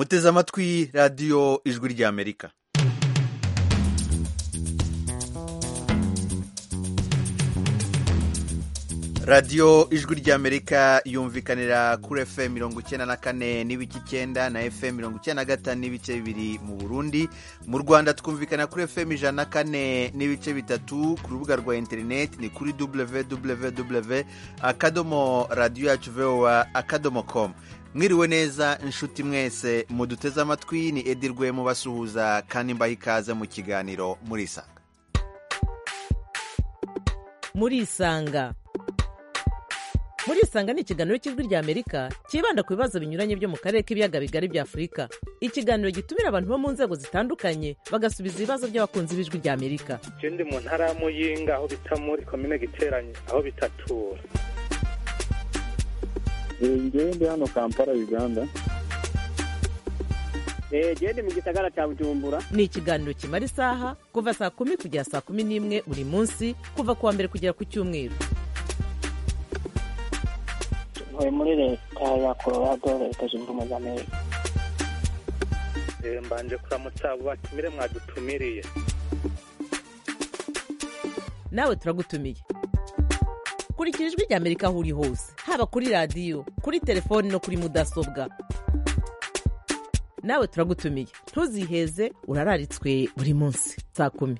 muteze amatwi radiyo ijwi ry'amerika radiyo ijwi ry'amerika yumvikanira kuri fm mirongo icyenda na kane n'ibice icyenda na fm mirongo icyenda na gatanu n'ibice bibiri mu burundi mu rwanda twumvikana kuri fm ijana na kane n'ibice bitatu ku rubuga rwa interineti ni kuri www akadomo radiyo yacu vowa akadomo komu mwiriwe neza inshuti mwese muduteze amatwi ni edirwe mubasuhuza kandi mbaha ikaze mu kiganiro murisanga murisanga murisanga ni ikiganiro cy'ijwi rya amerika cyibanda ku bibazo binyuranye byo mu karere k'ibiyaga bigari bya afurika ikiganiro gitumira abantu bo mu nzego zitandukanye bagasubiza ibibazo by'abakunzi b'ijwi rya amerika je ndi mu ntara ya muyinga aho bita muri komine giteranye aho bitatura ngewe ndi hano kampala uganda gende mu gisagara cya bujumbura ni ikiganiro kimara isaha kuva saa kumi kugera saa kumi n'imwe buri munsi kuva ku wa mbere kugera ku cyumweru ntuye muri leta ya colorado leta zunze ubumwe za amerika Eh, mbanje kuramutsa abo batumire mwadutumiriye nawe turagutumiye kurikira ijwi rya amerika aho uri hose haba kuri radiyo kuri telefoni no kuri mudasobwa nawe turagutumiye ntuziheze urararitswe buri munsi saa kumi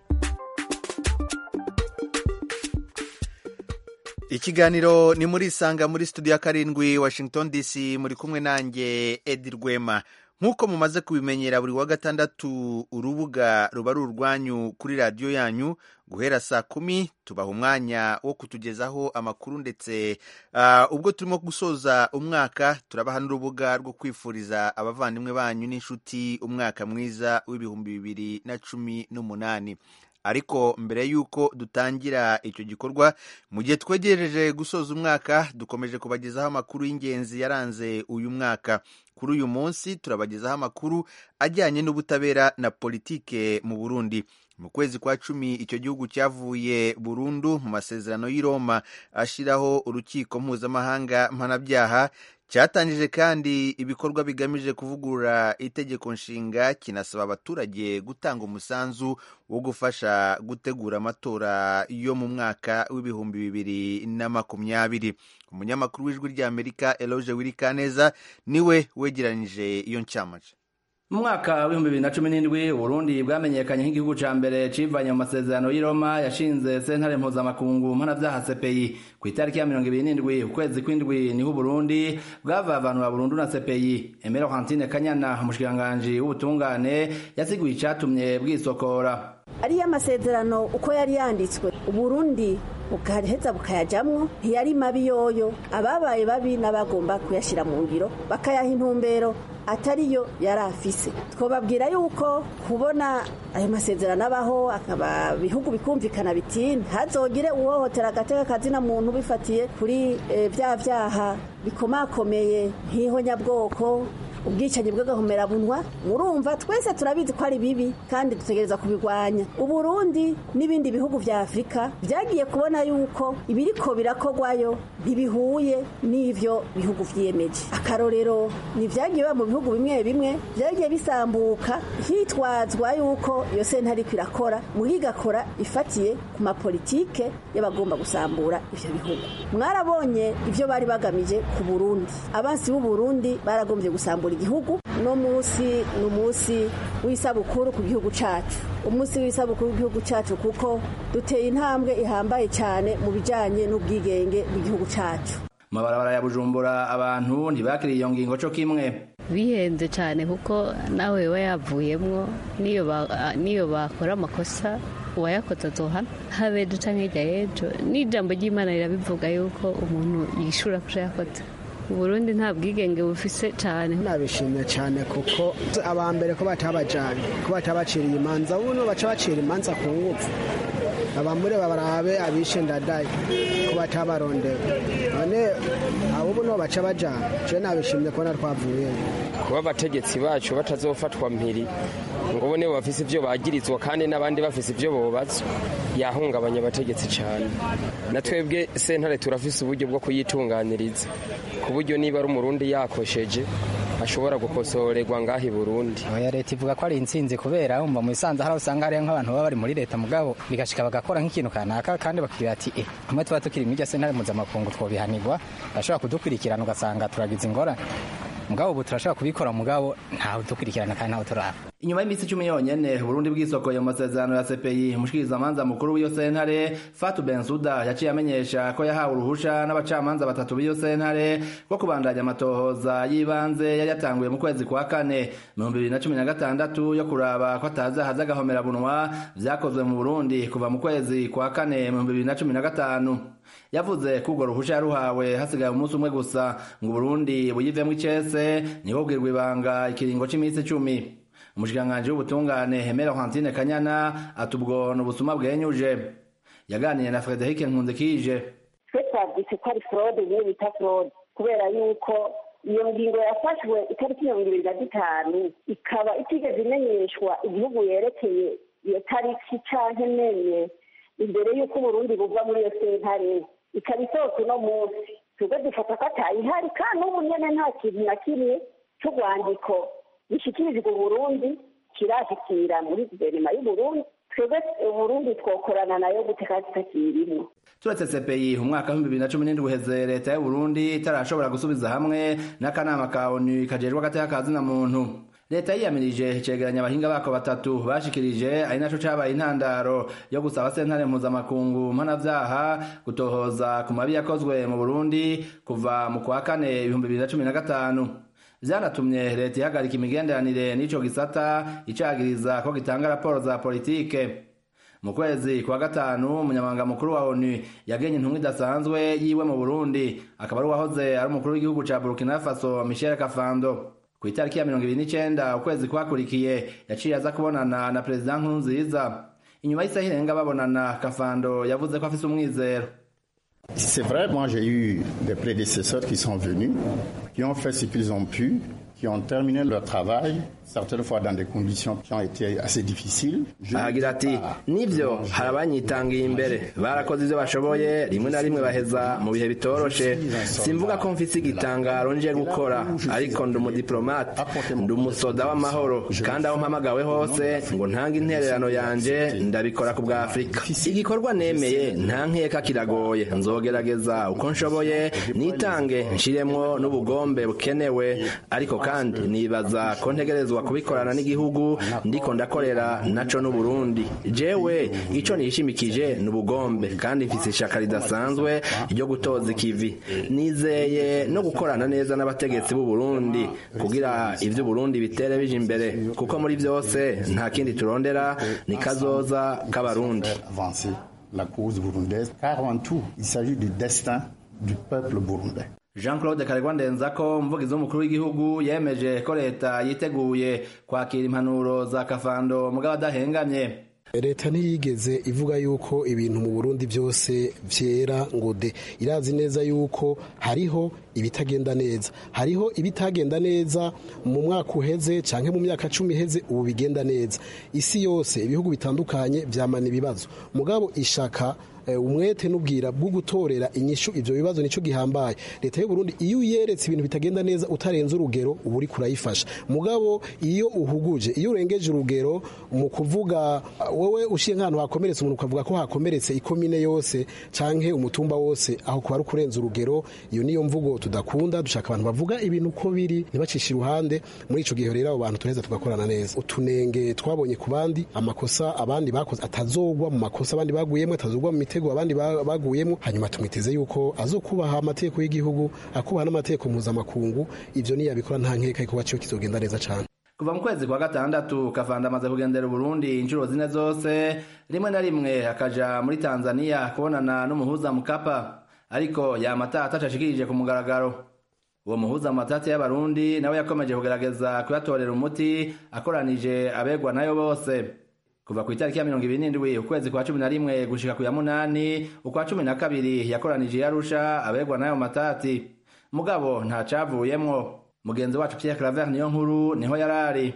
ikiganiro ni muri isanga muri studio ya karindwi washington dc muri kumwe nanjye edi rwema nk'uko mumaze kubimenyera buri wa gatandatu urubuga ruba ari urwanyu kuri radiyo yanyu guhera saa kumi tubaha umwanya wo kutugezaho amakuru ndetse ah, ubwo turimo gusoza umwaka turabaha n'urubuga rwo kwifuriza abavandimwe banyu n'inshuti umwaka mwiza w'ibihumbi bibiri na cumi n'umunani ariko mbere y'uko dutangira icyo gikorwa mu gihe twegereje gusoza umwaka dukomeje kubagezaho amakuru y'ingenzi yaranze uyu mwaka kuri uyu munsi turabagezaho amakuru ajyanye n'ubutabera na politike mu burundi mu kwezi kwa cumi icyo gihugu cyavuye burundu mu masezerano y'i roma ashyiraho urukiko mpuzamahanga mpanabyaha cyatangije kandi ibikorwa bigamije kuvugurura itegeko nshinga kinasaba abaturage gutanga umusanzu wo gufasha gutegura amatora yo mu mwaka w'ibihumbi bibiri na makumyabiri umunyamakuru w'ijwi ry'amerika eloge wirikaneza niwe wegeranyije iyo ncamace mu mwaka w'ibihumbi bibiri na cumi n'indwi uburundi bwamenyekanye nk'igihugu ca mbere civanye mu masezerano y'i roma yashinze sentare mpuzamakungu mpanavyaha cpi ku itariki ya mirongo ibiri n'indwi ukwezi kw'indwi niho uburundi bwavavanura burundu na cpi emero hantine kanyana umushikiranganji w'ubutungane yasiguye icatumye bwisokora ariyo amasezerano uko yari yanditswe uburundi bugaheza bukayajamwo ntiyari mabi yoyo ababaye babi n'abagomba kuyashyira mu ngiro bakayaha intumbero atariyo yari afise twababwira yuko kubona ayo masezerano abaho akaba bihugu bikumvikana biti ntazogire uwohotera agateka kazina muntu bifatiye kuri eh, bya byaha bikomakomeye nk'ihonyabwoko ubwicanyi bw'agahomerabunwa murumva twese turabizi ko ari bibi kandi dutegereza kubirwanya uburundi n'ibindi bihugu vya afurika vyagiye kubona yuko ibiriko birakogwayo ntibihuye n'ivyo bihugu vyiyemeje akarorero ni vyagiye biba mu bihugu bimwe bimwe vyagiye bisambuka hitwazwa yuko iyo sentare iriko irakora muga igakora ifatiye ku mapolitike y'abagomba gusambura ivyo bihugu mwarabonye ivyo bari bagamije ku burundi abansi b'uburundi baragombye gusambura igihugu no munsi ni umunsi w'isabukuru ku gihugu cacu umunsi w'isabukuru w'igihugu cacu kuko duteye intambwe ihambaye cyane mu bijanye n'ubwigenge bw'igihugu cacu mu mabarabara ya bujumbura abantu ntibakiriye iyo ngingo co kimwe bihenze cyane kuko nawe we yavuyemwo niyo ba- niyo bakora amakosa uwayakoze azohana habe duca nk'irya y'ejo n'ijambo ry'imana rirabivuga yuko umuntu yishura kuja yakoze uburundi nta bwigenge bufise cyane nabishimye cyane kuko abambere ko batabajanye ko batabaciriye imanza buno baca bacira imanza ku ngufu abamure babarabe abishe ndadaye ko batabarondera none abo buno baca bajana je nabishimye kubona twavuye kuba abategetsi bacu batazofatwa mpiri ngo bo nibo bafise ivyo bagirizwa kandi n'abandi bafise ivyo bobazwa yahungabanya abategetsi cane na twebwe sentare turafise uburyo bwo kuyitunganiriza ku buryo niba ari umurundi yakosheje ashobora gukosorerwa ngaho i burundi oya leta ivuga ko ari intsinzi kubera wumva mu bisanzwe hari usanga hariyo nk'abantu baba bari muri leta mugabo bigashika bagakora nk'ikintu kanaka kandi bakubwira ati eh kumwe tuba tukiri muri iryo sentare mpuzamakungu twobihanirwa bashobora kudukurikirana ugasanga turagize ingorane mugabo ubu turashobora kubikora mugabo ntawe dukurikirana kandi ntawe turaba inyuma y'iminsi icumi yonyene Burundi bwisokoye mu masezerano ya CPI umushikirizamanza mukuru w'iyo sentare Fatu Bensuda yaciye amenyesha ko yahawe uruhusha n'abacamanza batatu b'iyo sentare ko kubandanya amatohoza y'ibanze yari yatanguye mu kwezi kwa kane mu bibiri na cumi na gatandatu yo kuraba ko atazahaza agahomerabunwa vyakozwe mu Burundi kuva mu kwezi kwa kane mu bibiri na cumi na gatanu yavuze ko urwo ruhusha yaruhawe hasigaye umunsi umwe gusa ngo Burundi buyivemwo icese niho bwirwa ibanga ikiringo c'iminsi icumi umushikiranganji w'ubutungane Hemera Hantine Kanyana atubwo n'ubusuma bwenyuje yaganiye na Frederic Nkunzikije twe twabyise ko ari fraude niyo bita fraude kubera yuko iyo ngingo yafashwe itariki mirongo ibiri na zitanu ikaba itigeze imenyeshwa igihugu yerekeye iyo tariki canke menye imbere y'uko uburundi buva muri iyo sentare ikaba isohotse uno munsi twebwe dufata ko atayihari kandi n'ubu nyene nta kintu na kimwe c'urwandiko gishyikirijwe uburundi kirashikira muri guverinoma y'uburundi twebwe uburundi twokorana nayo guteka tutakirimo turetse CPI umwaka w'ibihumbi bibiri na cumi n'indwi uheze leta y'uburundi itarashobora gusubiza hamwe n'akanama ka onu kajejwe agateka ka zina muntu leta yiyamirije icegeranya abahinga bako batatu bashikirije ari naco cabaye intandaro yo gusaba sentare mpuzamakungu mpanavyaha gutohoza ku mabi yakozwe mu burundi kuva mu kwa kane ibihumbi bibiri na cumi na gatanu vyanatumye leta ihagarika imigenderanire n'ico gisata icagiriza ko gitanga raporo za politike mu kwezi kwa gatanu umunyamabanga mukuru wa onu yagenye intumwa idasanzwe yiwe mu burundi akaba ari uwahoze ari umukuru w'igihugu ca burkina faso michel kafando ku itariki ya mirongo ibiri n'icenda ukwezi kwakurikiye yaciye aza kubonana na perezida nkurunziza inyuma y'isaha irenga babonana kafando yavuze ko afise umwizero C'est vrai, moi j'ai eu des prédécesseurs qui sont venus, qui ont fait ce qu'ils ont pu, qui ont terminé leur travail, certaines fois dans des conditions qui ont été assez difficiles. ahagira ati nivyo hari abanyitangiye imbere barakoze ivyo bashoboye rimwe na rimwe baheza mu bihe bitoroshe simvuga ko mfise igitangaro nje gukora ariko ndi umudiplomate ndi umusoda w'amahoro kandi aho mpamagawe hose ngo ntange intererano yanje ndabikora ku bwa afurika igikorwa nemeye nta nkeka kiragoye nzogerageza uko nshoboye nitange nshiremwo n'ubugombe bukenewe ariko kandi nibaza ko ntegerezwa kubikorana n'igihugu ndiko ndakorera naco n'uburundi jewe ico nishimikije ni ubugombe kandi mfise ishaka ridasanzwe ryo gutoza ikivi nizeye no gukorana neza n'abategetsi b'u Burundi kugira ivyo Burundi bitere bije imbere kuko muri vyose nta kindi turondera ni kazoza k'abarundi la cause burundaise car en tout il s'agit du destin du peuple burundais jean claude karegwa ndenzako umuvugizi w'umukuru w'igihugu yemeje ko leta yiteguye kwakira impanuro za kafando mugabo adahengamye leta ntiyigeze ivuga yuko ibintu mu burundi byose byera ngo de irazi neza yuko hariho ibitagenda neza hariho ibitagenda neza mu mwaka uheze cyangwa mu myaka cumi iheze ubu bigenda neza isi yose ibihugu bitandukanye byamana ibibazo mugabo ishaka umwete n'ubwira bwo gutorera inyishu ivyo bibazo nico gihambaye leta y'u Burundi iyo uyeretse ibintu bitagenda neza utarenze urugero uba uri kurayifasha mugabo iyo uhuguje iyo urengeje urugero mu kuvuga wowe ushiye nk'ahantu hakomeretse umuntu ukavuga ko hakomeretse ikomine yose canke umutumba wose aho kuba ari kurenza urugero iyo niyo mvugo tudakunda dushaka abantu bavuga ibintu uko biri ntibacishe iruhande muri ico gihe rero abo bantu turaheza tugakorana neza utunenge twabonye ku bandi amakosa abandi bakoze atazogwa mu makosa abandi baguyemo atazogwa mu mitego abandi baguyemo hanyuma tumwiteze yuko azokubaha amategeko y'igihugu akubaha n'amategeko mpuzamakungu ivyo niyabikora nta nkeka yuko baciyo kizogenda neza cane kuva mu kwezi kwa gatandatu kavanda amaze kugendera uburundi inshuro zine zose rimwe na rimwe akaja muri tanzania kubonana n'umuhuza mukapa ariko yamata atacashikirije ku mugaragaro uwo muhuza mu matati y'abarundi nawe yakomeje kugerageza kuyatorera umuti akoranije abegwa nayo bose kuva ku itariki ya mirongo ibiri n'indwi ukwezi kwa cumi na rimwe gushika ku ya munani ukwa cumi na kabiri yakoranije yarusha abegwa n'ayo matati mugabo nta cavuyemwo mugenzi wacu Pierre Claver niyo nkuru niho yarari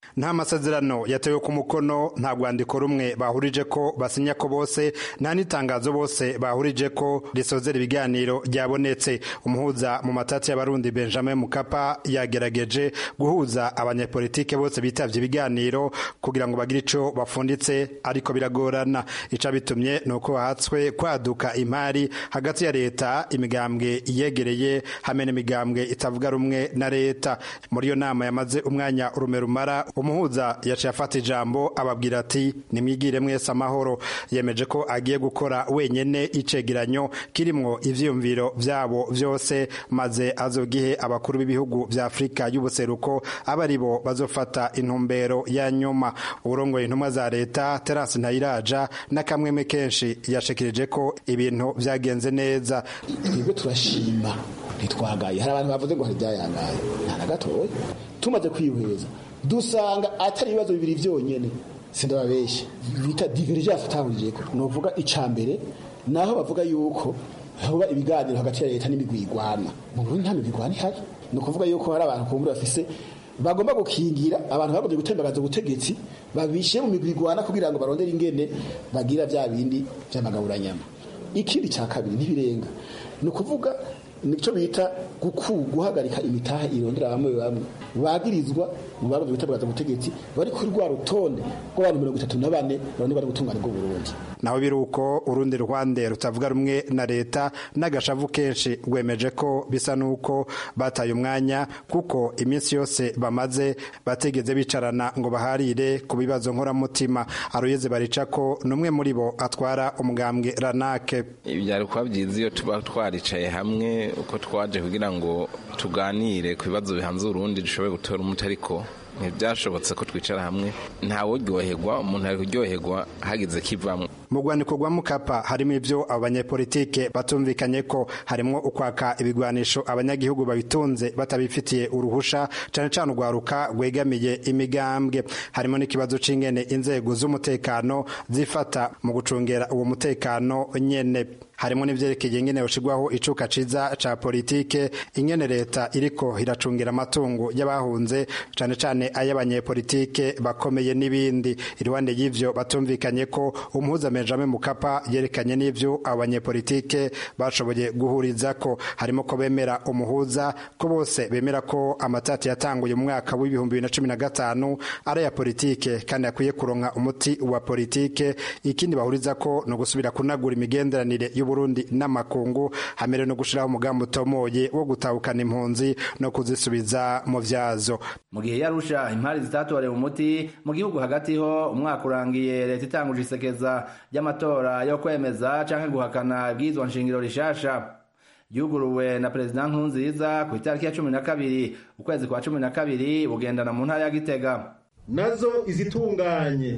nta masezerano yatewe ku mukono nta rwandiko rumwe bahurije ko basinya ko bose nta n'itangazo bose bahurije ko risozera ibiganiro ryabonetse umuhuza mu matati y'abarundi benjamin mukapa yagerageje guhuza abanyepolitike bose bitavye ibiganiro kugira ngo bagire ico bafunditse ariko biragorana ica bitumye ni uko hatswe kwaduka imari hagati ya leta imigambwe iyegereye hamwe n'imigambwe itavuga rumwe na leta muri iyo nama yamaze umwanya urume rumara umuhuza yaciye afata ijambo ababwira ati nimwigire mwese amahoro yemeje ko agiye gukora wenyene icegeranyo kirimwo ivyiyumviro vyabo vyose maze azogihe abakuru b'ibihugu vya afurika y'ubuseruko aba ari bo bazofata intumbero ya nyuma uburongoye intumwa za leta terasi ntayiraja n'akamweme kenshi yashikirije ko ibintu vyagenze neza twebwe turashima ntitwagaye hari abantu bavuze ngo hari ibyayangaye nta na gatoya tumaze kwihweza dusanga atari ibibazo bibiri byonyine sindababeshya bita divergence atahurijeko novuga ica mbere naho bavuga yuko hoba ibiganiro hagati ya leta n'imigwi igwana mu Burundi nta migwi igwana ihari ni ukuvuga yuko hari abantu kumbura bafise bagomba gukingira abantu bagombye gutembagaza ubutegetsi babishe mu migwi igwana kugira ngo barondere ingene bagira vya bindi vy'amagaburanyama ikindi cya kabiri ntibirenga ni ukuvuga nicyo bita guhagarika imitaha irondera bamwe bamwe bagirizwa mu bagombye gutembagaza ubutegetsi bari kuri rwa rutonde rw'abantu mirongo itatu na bane bane bari gutungana bwo Burundi naho biri uko urundi ruhande rutavuga rumwe na leta n'agashavu kenshi rwemeje ko bisa n'uko bataye umwanya kuko iminsi yose bamaze bategeze bicarana ngo baharire ku bibazo nkoramutima aruyeze barica ko n'umwe muri bo atwara umugambwe ranake byari kuba byiza iyo tuba twaricaye hamwe uko twaje kugira ngo tuganire ku bibazo bihanze urundi dushobore gutora umuti ariko ntibyashobotse ko twicara hamwe ntawuryoherwa umuntu ari kuryoherwa hagize kivamo mu rwandiko rwa mukapa harimo ibyo abo banyepolitike batumvikanye ko harimo ukwaka ibigwanisho abanyagihugu babitunze batabifitiye uruhusha cyane cyane urwaruka rwegamiye imigambwe harimo n'ikibazo c'ingene inzego z'umutekano zifata mu gucungera uwo mutekano nyene harimo n'ivyerekeye ingene yoshirwaho icuka ciza ca politike ingene leta iriko iracungira amatungo y'abahunze cane cane ay'abanyepolitike bakomeye n'ibindi iruhande y'ivyo batumvikanye ko umuhuza Benjamin Mukapa yerekanye n'ivyo abanyepolitike bashoboye guhuriza ko harimo ko bemera umuhuza ko bose bemera ko amatati yatanguye mu mwaka w'ibihumbi bibiri na cumi na gatanu ari aya politike kandi akwiye kuronka umuti wa politike ikindi bahuriza ko ni ugusubira kunagura imigenderanire y'uburundi n'amakungu hamere no gushiraho umugambi utomoye wo gutahukana impunzi no kuzisubiza mu vyazo mu gihe yarusha impari zitatorewe umuti mu gihugu hagati ho umwaka urangiye leta itanguje isekeza ry'amatora yo kwemeza canke guhakana ibwirizwa nshingiro rishasha yuguruwe na perezida nkurunziza ku itariki ya cumi na kabiri ukwezi kwa cumi na kabiri bugendana mu ntara ya gitega nazo izitunganye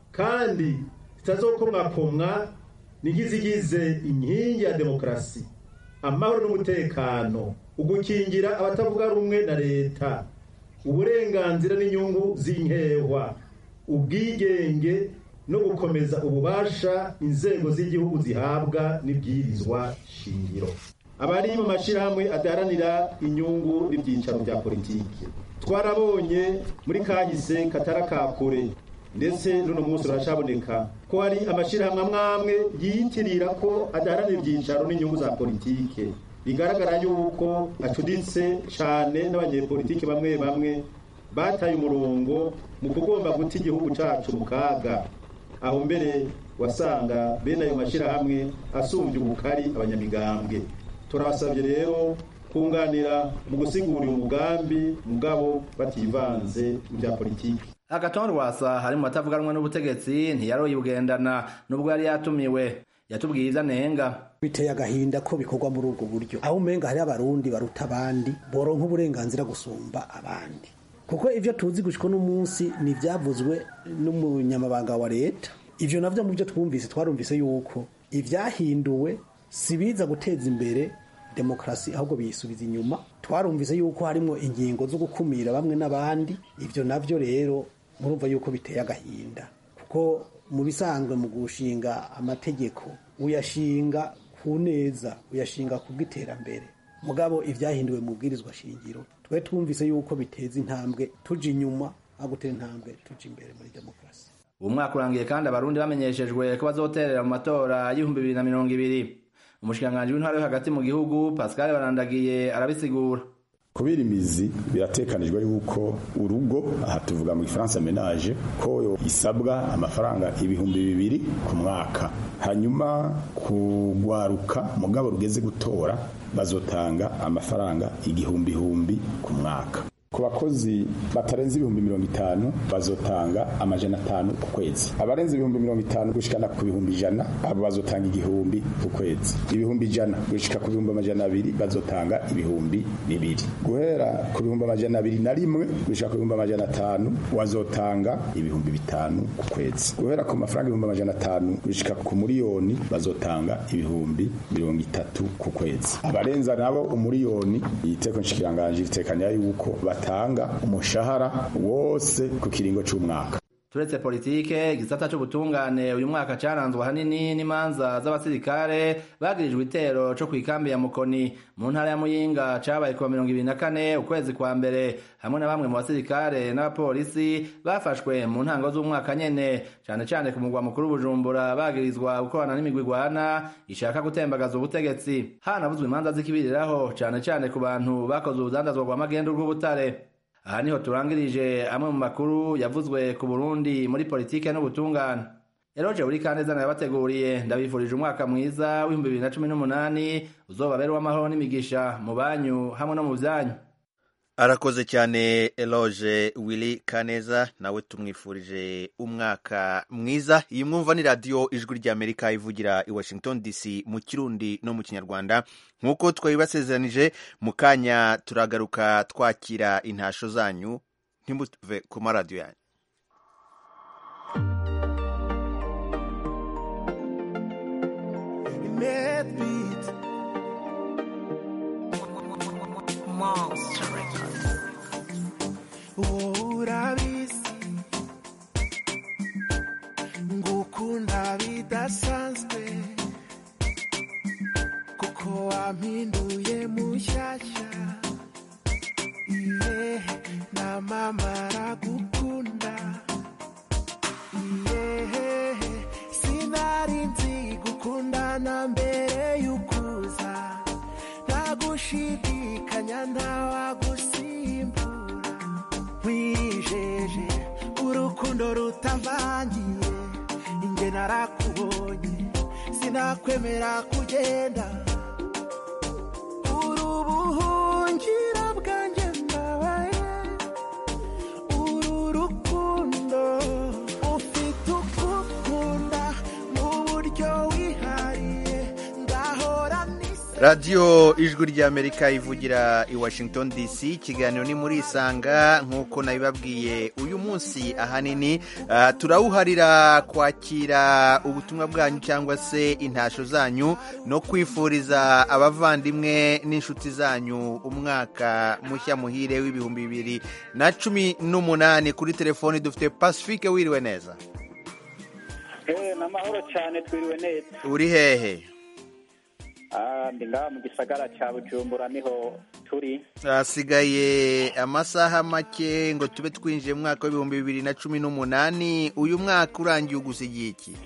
kandi zitazokomwakomwa nigizigize inkingi ya demokarasi amahoro n'umutekano ugukingira abatavuga rumwe na leta uburenganzira n'inyungu z'inkehwa ubwigenge no gukomeza ububasha inzego z'igihugu zihabwa n'ibwirizwa shingiro abari mu mashyirahamwe adaharanira inyungu n'ibyicaro bya politiki twarabonye muri kahise katara kakure ndetse n'uno munsi urashaboneka ko hari amashyirahamwe amwe amwe yiyitirira ko adaharanira ibyicaro n'inyungu za politike bigaragara yuko acuditse cyane n'abanyepolitiki bamwe bamwe bataye umurongo mu kugomba guta igihugu cyacu mu kaga aho mbere wasanga bene ayo mashyirahamwe asumbye ubukari abanyamigambwe turabasabye rero kunganira mu gusigura umugambi mugabo bativanze mu bya politiki agatonde rwasa hari mu batavuganwa n'ubutegetsi ntiyaroye ugendana nubwo yari yatumiwe yatubwiye ibyo anenga biteye agahinda ko bikorwa muri ubwo buryo aho umenga hari abarundi baruta abandi boronka uburenganzira gusumba abandi kuko ibyo tuzi gushika n'umunsi ni ibyavuzwe n'umunyamabanga wa leta ibyo navyo mu byo twumvise twarumvise yuko ibyahinduwe si biza guteza imbere demokarasi ahubwo biyisubiza inyuma twarumvise yuko harimo ingingo zo gukumira bamwe n'abandi ibyo navyo rero murumva yuko biteye agahinda kuko mu bisanzwe mu gushinga amategeko uyashinga ku neza uyashinga ku bw'iterambere mugabo ibyahinduwe mu bwirizwa shingiro twe twumvise yuko biteza intambwe tuja inyuma aho gutera intambwe tuja imbere muri demokarasi uwo mwaka urangiye kandi abarundi bamenyeshejwe ko bazoterera mu matora y'ibihumbi bibiri na mirongo ibiri umushikiranganji w'intwaro yo hagati mu gihugu pascal barandagiye arabisigura kubera imizi biratekanijwe yuko urugo aha tuvuga mu gifaransa menage ko isabwa amafaranga ibihumbi bibiri ku mwaka hanyuma kugwaruka mugabo rugeze gutora bazotanga amafaranga igihumbi ku mwaka ku bakozi batarenze ibihumbi mirongo itanu bazotanga amajana atanu ku kwezi abarenze ibihumbi mirongo itanu gushikana ku bihumbi ijana abo bazotanga igihumbi ku kwezi ibihumbi ijana gushika ku bihumbi amajana abiri bazotanga ibihumbi bibiri guhera ku bihumbi amajana abiri na rimwe gushika ku bihumbi amajana atanu wazotanga ibihumbi bitanu ku kwezi guhera ku mafaranga ibihumbi amajana atanu gushika ku miliyoni bazotanga ibihumbi mirongo itatu ku kwezi abarenza nabo umuriyoni iteko nshikiranganje itekanya yuko batanga umushahara wose ku kiringo c'umwaka turetse politike igisata c'ubutungane uyu mwaka caranzwe ahanini n'imanza z'abasirikare bagirijwe itero co kw'ikambi ya mukoni mu ntara ya muyinga cabaye kuwa mirongo ibiri na kane ukwezi kwa mbere hamwe na bamwe mu basirikare n'abapolisi bafashwe mu ntango z'umwaka nyene cane cane ku mugwa mukuru bujumbura bagirizwa gukorana n'imigwi igwana ishaka gutembagaza ubutegetsi hanavuzwe imanza z'ikibiriraho cane cane ku bantu bakoze urudandazwa rwa magendu rw'ubutare aha niho turangirije amwe mu makuru yavuzwe ku burundi muri politike n'ubutungane eroje buri kaneza nayabateguriye ndabifurije umwaka mwiza w'ibihumbi bibiri na cumi n'umunani uzobabera uw'amahoro n'imigisha mu banyu hamwe no mu byanyu arakoze cyane eloge willy kaneza nawe tumwifurije umwaka mwiza iyi mwumva ni radiyo ijwi ry'amerika ivugira i washington dc mu kirundi no mu kinyarwanda nk'uko twabibasezeranije mu kanya turagaruka twakira intasho zanyu ntimuve ku maradiyo yanyu Monster urabizi ngukunda bidasanzwe kuko wampinduye mushyashya iye na mama aragukunda iye sinari nzi gukundana mbere y'ukuza ntagushidikanya ntawagusimbura wijeje urukundo rutavangiye inge narakubonye sinakwemera kugenda uri ubuhungiro bwanjye mbabaye uru rukundo ufite ukukunda mu buryo wihariye ngahora radiyo ijwi ry'amerika ivugira i washington dc ikiganiro ni muri isanga nk'uko nabibabwiye uyu munsi ahanini uh, turawuharira kwakira ubutumwa bwanyu cyangwa se intasho zanyu no kwifuriza abavandimwe n'inshuti zanyu umwaka mushya muhire w'ibihumbi bibiri na cumi n'umunani kuri telefoni dufite pacifique wiriwe neza ni amahoro cyane twiriwe neza uri hehe ndi ngaha mu gisagara cya bujumbura niho turi hasigaye amasaha make ngo tube twinjiye mu mwaka w'ibihumbi bibiri na cumi n'umunani uyu mwaka urangiye ugusigiye iki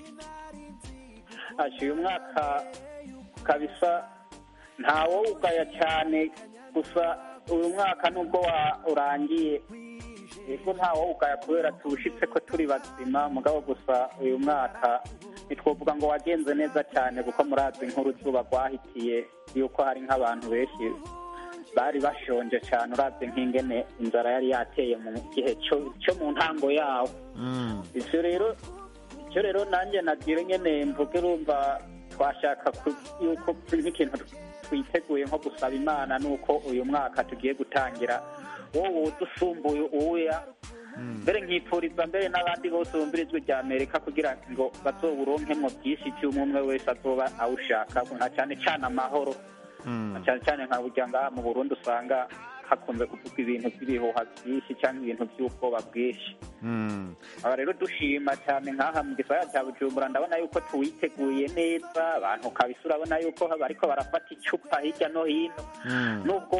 uyu mwaka kabisa ntawo ugaya cyane gusa uyu mwaka nubwo urangiye yego ntawo ugaya kubera tuwushyitse ko turi bazima mugabo gusa uyu mwaka ntitwavuga ngo wagenze neza cyane kuko murazi nk'uruzuba rwahitiye yuko hari nk'abantu benshi bari bashonje cyane urazi nk'ingene inzara yari yateye mu gihe cyo mu ntango yawo ibyo rero icyo rero nanjye nagira nyine mvuge urumva twashaka yuko nk'ikintu twiteguye nko gusaba imana nuko uyu mwaka tugiye gutangira wowe udusumbuye uwuya mbere nkipfuriza mbere n'abandi bose bumvira ijwi rya amerika kugira ngo bazowuronkemo byinshi cy'umwe umwe wese azoba awushaka nka cyane cyane amahoro cyane cyane nka burya ngaha mu burundi usanga hakunze kuvuga ibintu by'ibihuha byinshi cyangwa ibintu by'ubwoba bwinshi aba rero dushima cyane nk'aha mu gisagara cya bujumbura ndabona yuko tuwiteguye neza abantu kabisa urabona yuko bariko barafata icupa hirya no hino nubwo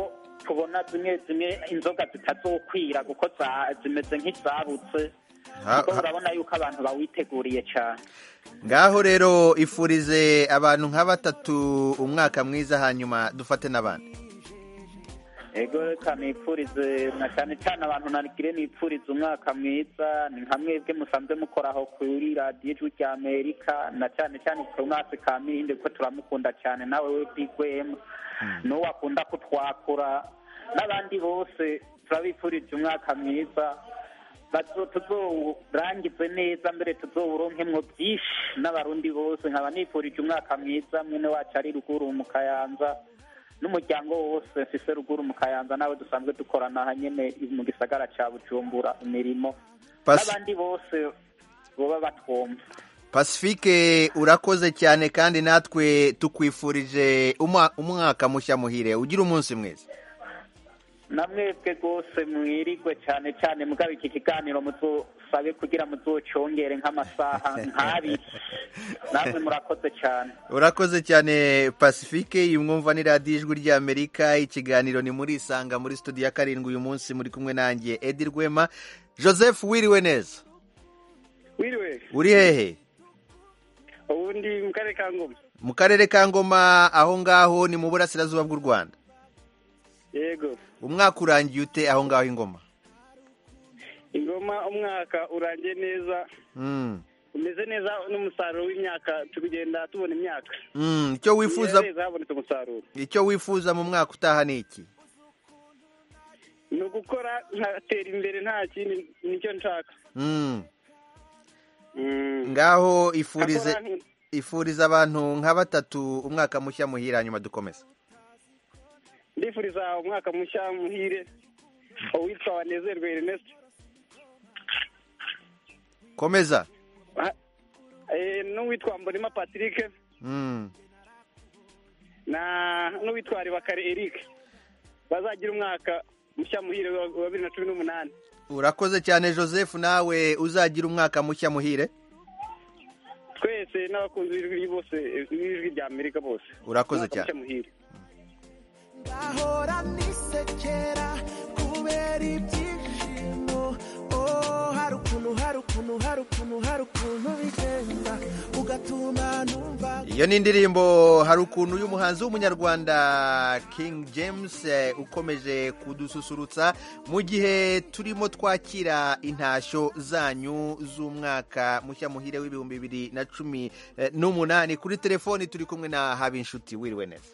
tubona zimwe zimwe inzoga zitazokwira kuko za- zimeze nk'izabutse Ha- kuko ha- urabona yuko abantu bawiteguriye cyane ngaho rero ifurize abantu nka batatu umwaka mwiza hanyuma dufate n'abandi ego reka nipfurize na cyane cyane abantu narigire nipfurize umwaka mwiza ni nka mwebwe musanzwe mukoraho kuri radiyo ijwi rya amerika na cyane cyane ku mwaka ka mirinde kuko turamukunda cyane nawe we digwemu n'uwo akunda kutwakura n'abandi bose turabifurije umwaka mwiza bazo tuzowurangize neza mbere tuzowuronkemwo byinshi n'abarundi bose nkaba nifurije umwaka mwiza mwene wacu ari ruguru mu kayanza n'umuryango wose mfise ruguru mu kayanza nawe dusanzwe dukorana aha nyene mu gisagara ca bujumbura imirimo Pasi- n'abandi bose boba batwumva pacifique urakoze cyane kandi natwe tukwifurije umwa- umwaka mushya muhire ugira umunsi mwiza namwebwe rwose mwirigwe cyane cyane mugabo iki kiganiro muzosabe kugira muzocongere nk'amasaha nk'abiri namwe murakoze cyane urakoze cyane pacifique iyi mwumva ni radiyo ijwi ry'amerika ikiganiro ni muri isanga muri studio ya karindwi uyu munsi muri kumwe nanjye edi rwema joseph wiriwe neza wiriwe uri hehe ubu ndi mu karere ka ngoma mu karere ka ngoma aho ngaho ni mu burasirazuba bw'u rwanda yego umwaka urangiye ute aho ngaho ingoma ingoma umwaka urangiye neza Mm. umeze neza n'umusaruro w'imyaka turi kugenda tubona imyaka Mm, icyo wifuza neza habonetse umusaruro icyo wifuza mu mwaka utaha ni iki ni ugukora nkatera imbere nta kindi nicyo nshaka Mm. ngaho ifurize Akora nti- ifuriza abantu nka batatu umwaka mushya muhira hanyuma dukomeze ndifuriza umwaka mushya muhire uwitwa wanezerwe Ernest komeza Ah, eh, n'uwitwa mbonima patrick Mm. na n'uwitwa ribakare eric bazagira umwaka mushya muhire wa wa bibiri na cumi n'umunani urakoze cyane joseph nawe uzagira umwaka mushya muhire twese n'abakunzi b'ijwi bose b'ijwi rya amerika bose Urakoze Umwaka cyane. mushya muhire ahora nisekera kubera ibyishimo oh hari ukuntu hari ukuntu hari ukuntu hari ukuntu bigenda ugatuma numva iyo ni indirimbo hari ukuntu y'umuhanzi w'umunyarwanda king james eh, ukomeje kudususurutsa mu gihe turimo twakira intashyo zanyu z'umwaka mushya muhire w'ibihumbi bibiri na cumi eh, n'umunani kuri telefoni turi kumwe na habinshuti wiriwe neza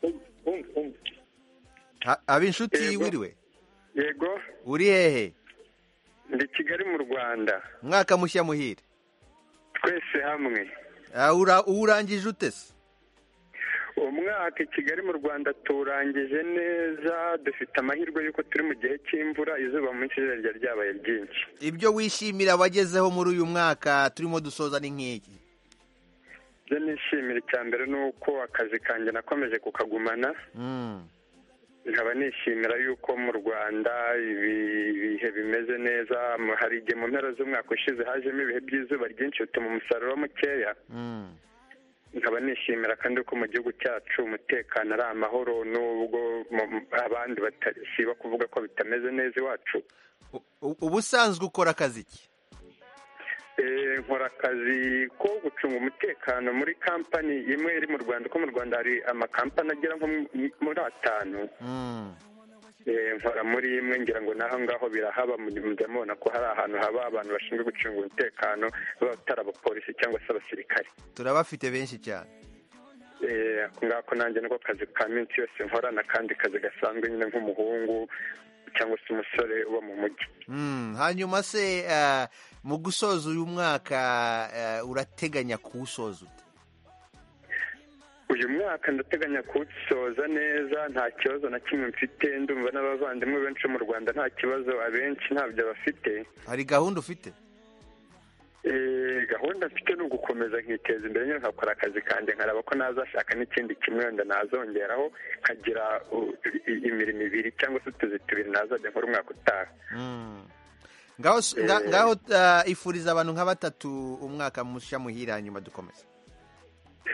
Ha- habinshuti Yego. wiriwe yego uri hehe ndi kigali mu rwanda umwaka mushya muhire twese hamwe Ah, ura- uwurangije ute se umwaka i kigali mu rwanda tuwurangije neza dufite amahirwe y'uko turi mu gihe cy'imvura izuba mu minsi ryari ryabaye ryinshi ibyo wishimira wagezeho muri uyu mwaka turimo dusoza ni nk'iki ibyo nishimira icya mbere ni uko akazi kanjye nakomeje kukagumana Mm. nkaba nishimira yuko mu rwanda ibi- ibihe bimeze neza mu- hari igihe mu mpera z'umwaka ushize hajemo ibihe by'izuba ryinshi bituma umusaruro mukeya Mm. nkaba nishimira kandi ko mu gihugu cyacu umutekano ari amahoro n'ubwo mu- abandi batasiba kuvuga ko bitameze neza iwacu U- ubusanzwe ukora akazi ki Eh, nkora akazi ko gucunga umutekano muri kampani imwe iri mu rwanda ko mu rwanda hari amakampani agera nko mu- muri atanu Mm. Eh, nkora muri imwe ngira ngo naho ngaho birahaba mujya mubona ko hari ahantu haba abantu bashinzwe gucunga umutekano baba batari abapolisi cyangwa se abasirikare turabafite benshi cyane Eh, ako ngako nanjye niko kazi ka minsi yose nkora n'akandi kazi gasanzwe nyine nk'umuhungu cyangwa se umusore uba mu mujyi Mm, hanyuma se eh, mu gusoza uyu mwaka eh, urateganya kuwusoza ute uyu mwaka ndateganya kuwusoza neza nta kibazo na kimwe mfite ndumva n'abavandimwe benshi bo mu rwanda nta kibazo abenshi ntabyo bafite hari gahunda ufite Eh, gahunda mfite ni ugukomeza nkiteza imbere nyine nkakora akazi kanjye nkareba ko nazashaka n'ikindi kimwe wenda nazongeraho nkagira uh, i- imirimo ibiri cyangwa se utuzi tubiri nazajya nkora umwaka utaha Mm. ngaho s- nga- Eh. ngaho eh, ifuriza abantu nka batatu umwaka mushya muhire hanyuma dukomeze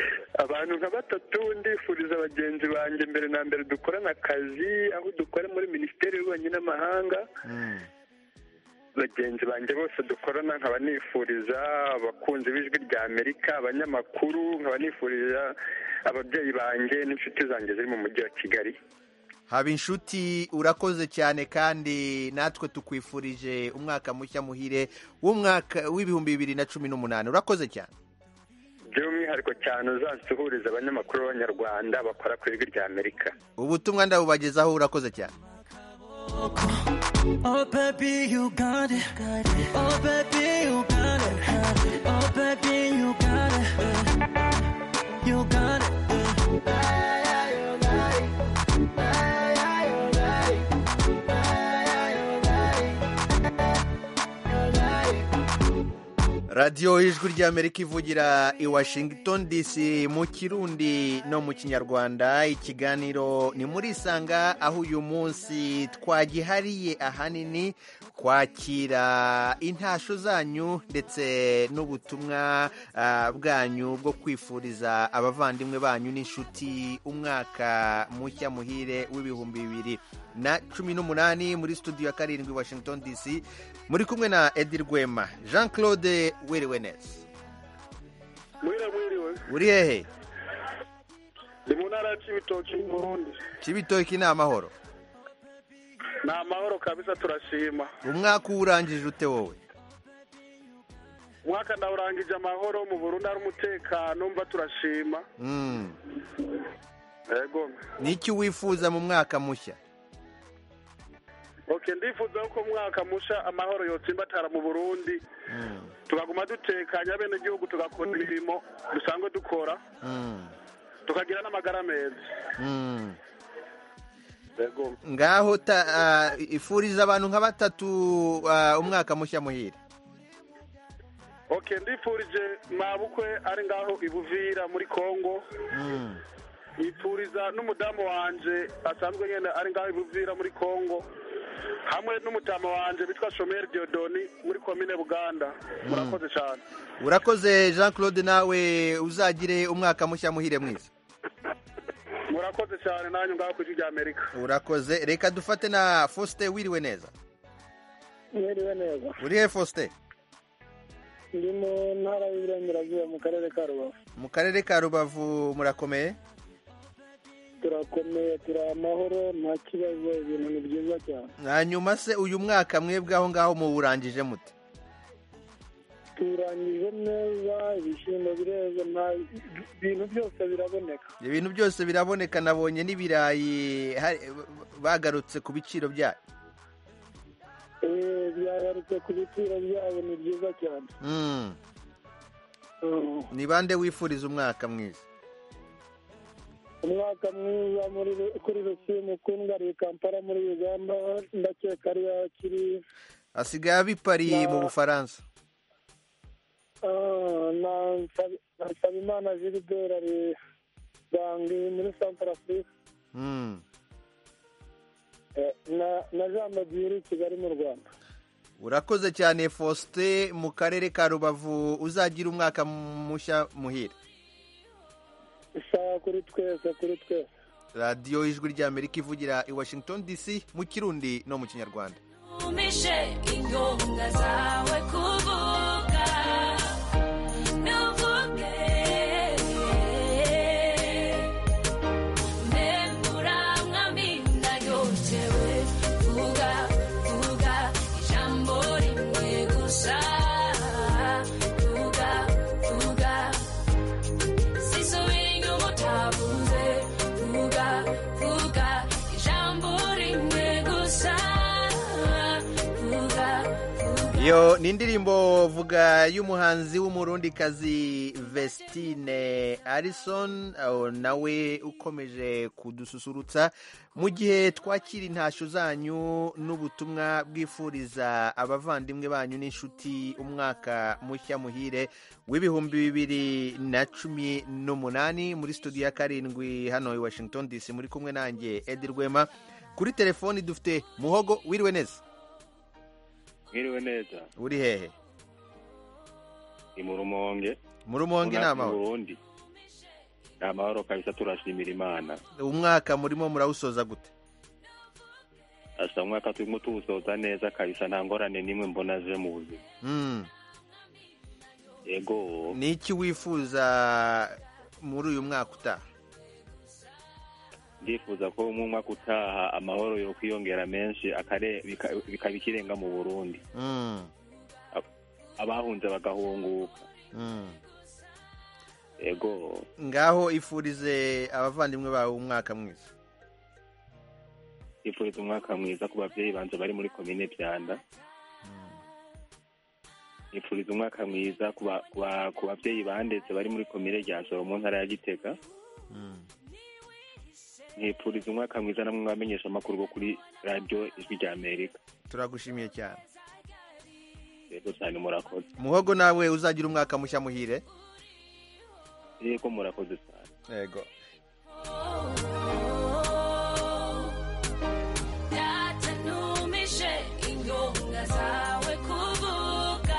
abantu nka batatu ndifuriza bagenzi banjye mbere na mbere dukorana akazi aho dukora muri minisiteri y'ububanyi n'amahanga bagenzi banjye bose dukorana nkaba nifuriza abakunzi b'ijwi rya amerika abanyamakuru nkaba nifuriza ababyeyi banjye n'inshuti zanjye ziri mu mujyi wa kigali haba inshuti urakoze cyane kandi natwe tukwifurije umwaka mushya muhire w'umwaka w'ibihumbi bibiri na cumi n'umunani urakoze cyane by'umwihariko cyane uzansuhuriza abanyamakuru b'abanyarwanda bakora ku ijwi rya amerika ubutumwa ndabubagezaho urakoze cyane Oh baby, you got it. Oh baby, you got it. Oh baby, you got it. You got it. radiyo ijwi ry'amerika ivugira i washington dc mu kirundi no mu kinyarwanda ikiganiro ni muri isanga aho uyu munsi twagihariye ahanini kwakira intasho zanyu ndetse n'ubutumwa ah, bwanyu bwo kwifuriza abavandimwe banyu n'inshuti umwaka mushya muhire w'ibihumbi bibiri na cumi n'umunani muri studio ya karindwi washington dc muri kumwe na edi rwema jean claude wiriwe neza mwiriwe mwiriwe uri hehe ndi mu ntara ya cibitoki mu burundi kibitoki ni amahoro ni amahoro kabisa turashima umwaka uwurangije ute wowe umwaka ndawurangije amahoro mu burundi hari umutekano mva turashima Mm. yego ni iki wifuza mu mwaka mushya ok ndifuza ko umwaka musha amahoro yotsimbatara mu burundi tukaguma dutekanya bene gihugu tugakora imirimo dusanzwe dukora Mm. tukagira n'amagara meza Mm. yego ngaho ta- ah, ifuriza abantu nka batatu ah, umwaka mushya muhire ok ndifurije mabukwe ari ngaho ibuvira muri kongo Mm. yipfuriza n'umudamu wanje asanzwe nyine ari ngaho ibuvira muri kongo hamwe n'umutama wanje bitwa shomeri diodoni muri komine buganda murakoze cyane urakoze jean claude nawe uzagire umwaka mushya muhire mwiza murakoze cyane nanyu ngaho ku ijwi rya amerika urakoze reka dufate na faustin wiriwe neza mwiriwe neza uri he faustin ndi mu ntara y'iburengerazuba mu karere ka rubavu mu karere ka rubavu murakomeye turakomeye turi amahoro nta kibazo ibintu ni byiza cyane hanyuma se uyu mwaka mwebwe aho ngaho muwurangije mute turangije neza ibishyimbo bireze nta ibintu byose biraboneka ibintu byose biraboneka nabonye n'ibirayi hari- bagarutse ku biciro byayo Eh, byagarutse ku biciro byabo ni byiza cyane Mm. Mm. ni bande wifuriza umwaka mwiza umwaka mwiza muri kuri rusimu kundwa ari i kampala muri uganda ndakeka ari akiri asigaye abipari mu bufaransa Ah, na Nsabi- na nsabimana gilbert ari bangi muri centre afrique Mm. Eh, na na jean madiri kigali mu rwanda urakoze cyane faustin mu karere ka rubavu uzagira umwaka mushya muhire isaha kuri twese kuri twese radiyo ijwi ry'amerika ivugira i washington dc mu kirundi no mu kinyarwanda umishe inyonga zawe kuvuga nuvuge mbembura mwami ndayotewe vuga vuga ijambo rimwe gusa vuga vuga sisubira inyuma utavuze vuga vuga ijambo rimwe gusa vuga iyo ni indirimbo vuga y'umuhanzi w'umurundikazi vestine arison aho nawe ukomeje kudususurutsa mu gihe twakira intashyo zanyu n'ubutumwa bwifuriza abavandimwe banyu n'inshuti umwaka mushya muhire w'ibihumbi bibiri na cumi n'umunani muri studio ya karindwi hano i washington dc muri kumwe nanjye edi rwema kuri telefoni dufite muhogo wiriwe neza mwiriwe neza uri hehe ni mu rumonge mu rumonge ni Mu amahoro burundi amahoro kabisa turashimira imana umwaka murimo murawusoza gute asa umwaka turimo tuwusoza neza kabisa nta ngorane n'imwe mbona aje mu buzima Mm. yego ni iki wifuza muri uyu mwaka utaha ndifuza ko mu mwaka utaha amahoro yo kwiyongera menshi akare- bika- bikaba ikirenga mu burundi Mm. abahunze bagahunguka Mm. yego ngaho ifurize abavandimwe bawe umwaka mwiza yifuriza umwaka mwiza ku babyeyi banje bari muri komine byanda yifuriza umwaka mwiza ku ba- ku ba- ku babyeyi bandetse bari muri komine rya joro mu ntara ya gitega nkifuriza umwaka mwiza namwe mwamenyesha amakuru bo kuri radiyo ijwi rya amerika turagushimiye cyane yego cyane murakoze muhogo nawe uzagira umwaka mushya muhire yego murakoze cyane yego Datanumishe ingonga zawe kuvuga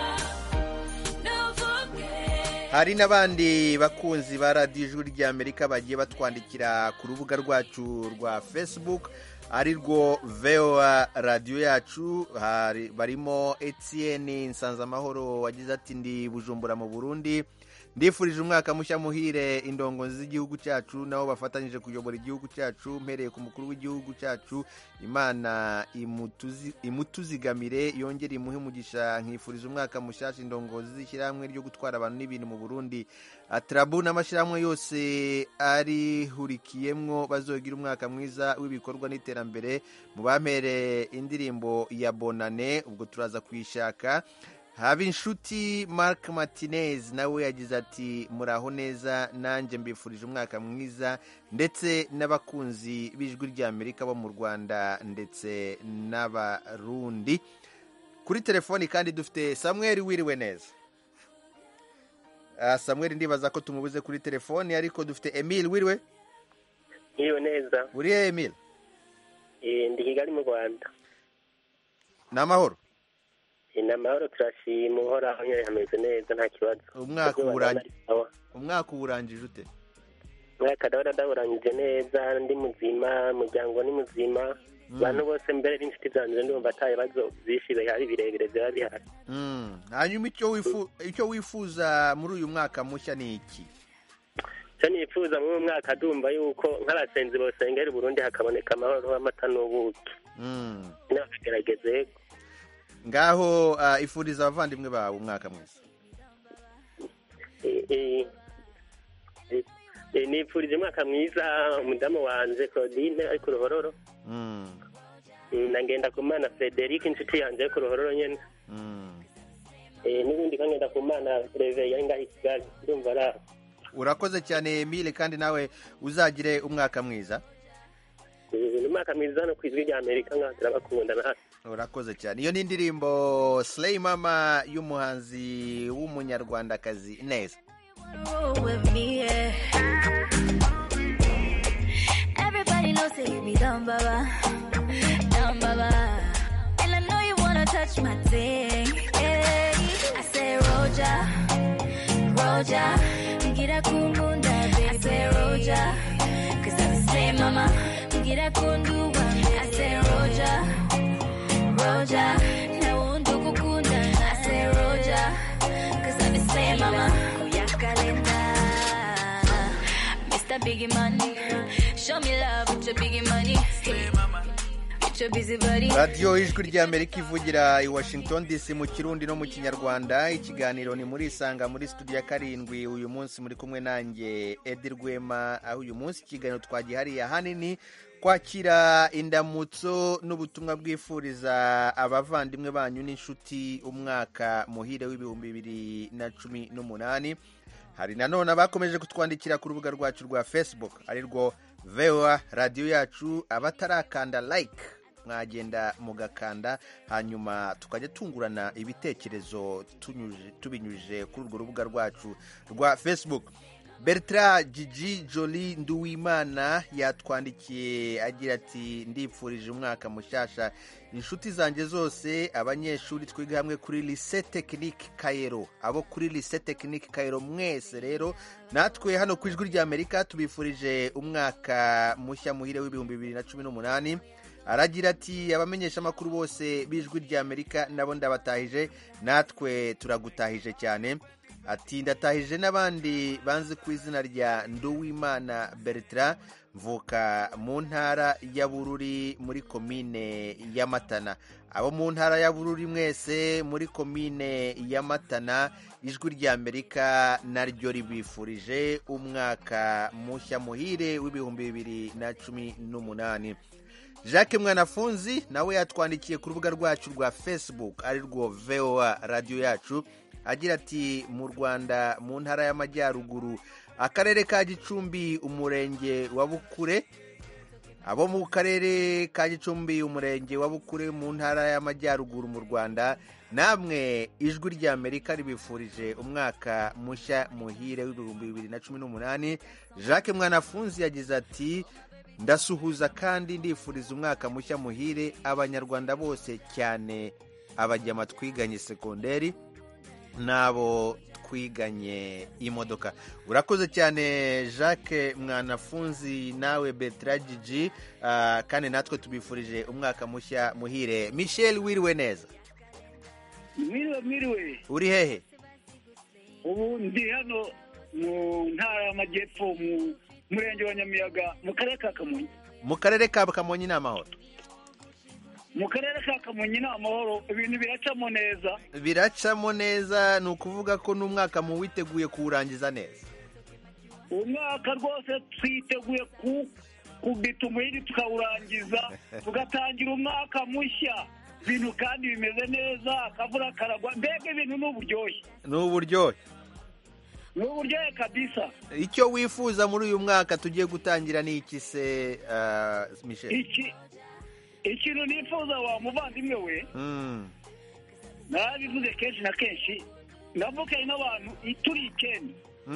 Nuvuge hari n'abandi bakunzi ba radiyo ijwi ry'amerika bagiye batwandikira ku rubuga rwacu rwa facebook ari rwo voa radiyo yacu hari- barimo etienne nsanzamahoro wagize ati ndi bujumbura mu burundi ndifurije umwaka mushya muhire indongozi z'igihugu cyacu nabo bafatanyije kuyobora igihugu cyacu mpereye ku mukuru w'igihugu cyacu imana imutuzi- imutuzigamire yongere imuhe umugisha nkifuriza umwaka mushyashya indongozi z'ishyirahamwe ryo gutwara abantu n'ibintu mu burundi atarabu n'amashyirahamwe yose arihurikiyemwo bazogira umwaka mwiza w'ibikorwa n'iterambere mu bampere indirimbo ya bonane ubwo turaza kuyishaka haba inshuti mark martinez nawe yagize ati muraho neza nanjye mbifurije umwaka mwiza ndetse n'abakunzi b'ijwi ry'amerika bo mu rwanda ndetse n'abarundi kuri telefoni kandi dufite samuel wiriwe neza Ah, samuel ndibaza ko tumubuze kuri telefoni ariko dufite emile wiriwe Iyo neza uri he emile Eh, ndi kigali mu rwanda ni amahoro Eh, ni amahoro turashima uhoraho nyine hameze neza nta kibazo umwaka Izuba uwurangi- ndabona ari sawa. umwaka uwurangije ute umwaka ndabona ndawurangije neza ndi muzima umuryango ni muzima abantu bose mbere n'inshuti zanjye ndumva ata bibazo byinshi bihari birebire biba bihari Mm. hanyuma icyo wifu- icyo wifuza muri uyu mwaka mushya ni iki icyo nifuza muri uyu mwaka ndumva yuko nk'abasenzi bosengera i burundi hakaboneka amahoro amata n'ubuki Mm. n'abagerageze yego ngaho ah, ifuriza abavandimwe bawe umwaka mwiza Eh, eh, eh, eh, nifurije umwaka mwiza umudamu wanje claudine ari ku ruhororo Mm. Mm, na ngenda ku mana frederic inshuti yanjye ari ku ruhororo nyene Mm. Eh, n'ubundi kangenda ku mana reve yari ngaho i kigali ndumva ari aho urakoze cyane emile kandi nawe uzagire umwaka mwiza Eh, ni umwaka mwiza hano ku ijwi rya amerika ngaho turabakunda na hasi urakoze cyane iyo ni indirimbo slay mama y'umuhanzi w'umunyarwandakazi neza with me, yeah. Everybody knows that you be down, baba. Down, baba. And I know you wanna touch my thing. Yeah. I say, Roja, Roja. Get a kumunda, baby. I say, Roja. Cause I'm the same, mama. Get a kundu, I say, Roja, Roja. Now, undu kukunda. I say, Roja. Cause I'm the same, mama. Kuyakalenda. Mr. Biggie Money. Show me love with your biggie money. With your busy body. radiyo ijwi ry'amerika ivugira i washington dc mu kirundi no mu kinyarwanda ikiganiro ni muri isanga muri studio ya karindwi uyu munsi muri kumwe nanjye edi rwema aho uyu munsi ikiganiro twagihariye ahanini kwakira indamutso n'ubutumwa bwifuriza abavandimwe banyu n'inshuti umwaka muhire w'ibihumbi bibiri na cumi n'umunani hari nanone abakomeje kutwandikira ku rubuga rwacu rwa facebook ari rwo voa radiyo yacu abatarakanda like mwagenda mugakanda hanyuma tukajya tungurana ibitekerezo tunyuje- tubinyujije kuri urwo rubuga rwacu rwa facebook bertrand gigi joli nduwimana yatwandikiye agira ati ndipfurije umwaka mushyashya inshuti zanjye zose abanyeshuri twiga hamwe kuri lise tekinike kayero abo kuri lise tekinike kayero mwese rero natwe hano ku ijwi ry'amerika tubifurije umwaka mushya muhire w'ibihumbi bibiri na cumi n'umunani aragira ati abamenyesha amakuru bose b'ijwi ry'amerika nabo ndabatahije natwe turagutahije cyane ati ndatahije n'abandi banze ku izina rya nduwimana bertrand mvuka mu ntara ya bururi muri komine ya matana abo mu ntara ya bururi mwese muri komine ya matana ijwi ry'amerika naryo ribifurije umwaka mushya muhire w'ibihumbi bibiri na cumi n'umunani jacques mwanafunzi nawe yatwandikiye ku rubuga rwacu rwa facebook ari rwo voa radiyo yacu agira ati mu rwanda mu ntara y'amajyaruguru akarere ka gicumbi umurenge wa bukure abo mu karere ka gicumbi umurenge wa bukure mu ntara y'amajyaruguru mu rwanda namwe ijwi ry'amerika ribifurije umwaka mushya muhire w'ibihumbi bibiri na cumi n'umunani jacques mwanafunzi yagize ati ndasuhuza kandi ndifuriza umwaka mushya muhire abanyarwanda bose cyane abajyama twiganye sekonderi n'abo twiganye imodoka urakoze cyane jacques mwanafunzi nawe betragigi kandi natwe tubifurije umwaka mushya muhire michel wiriwe neza mwiriwe mwiriwe uri hehe ubu ndi hano mu ntara y'amajyepfo mu murenge wa nyamiyaga mu karere ka kamonyi mu karere ka kamonyi ni amahoro mu karere ka kamonyi ni amahoro ibintu biracamo neza biracamo neza ni ukuvuga ko n'umwaka mu witeguye kuwurangiza neza umwaka rwose twiteguye kubita umuhini tukawurangiza tugatangira umwaka mushya ibintu kandi bimeze neza akavura karagwa mbega ibintu ni uburyohe ni uburyohe ni uburyohe kabisa icyo wifuza muri uyu mwaka tugiye gutangira ni iki se michel iki ikintu nifuza wa muvandimwe we narabivuze kenshi na kenshi ndavukanye n'abantu turi icyenda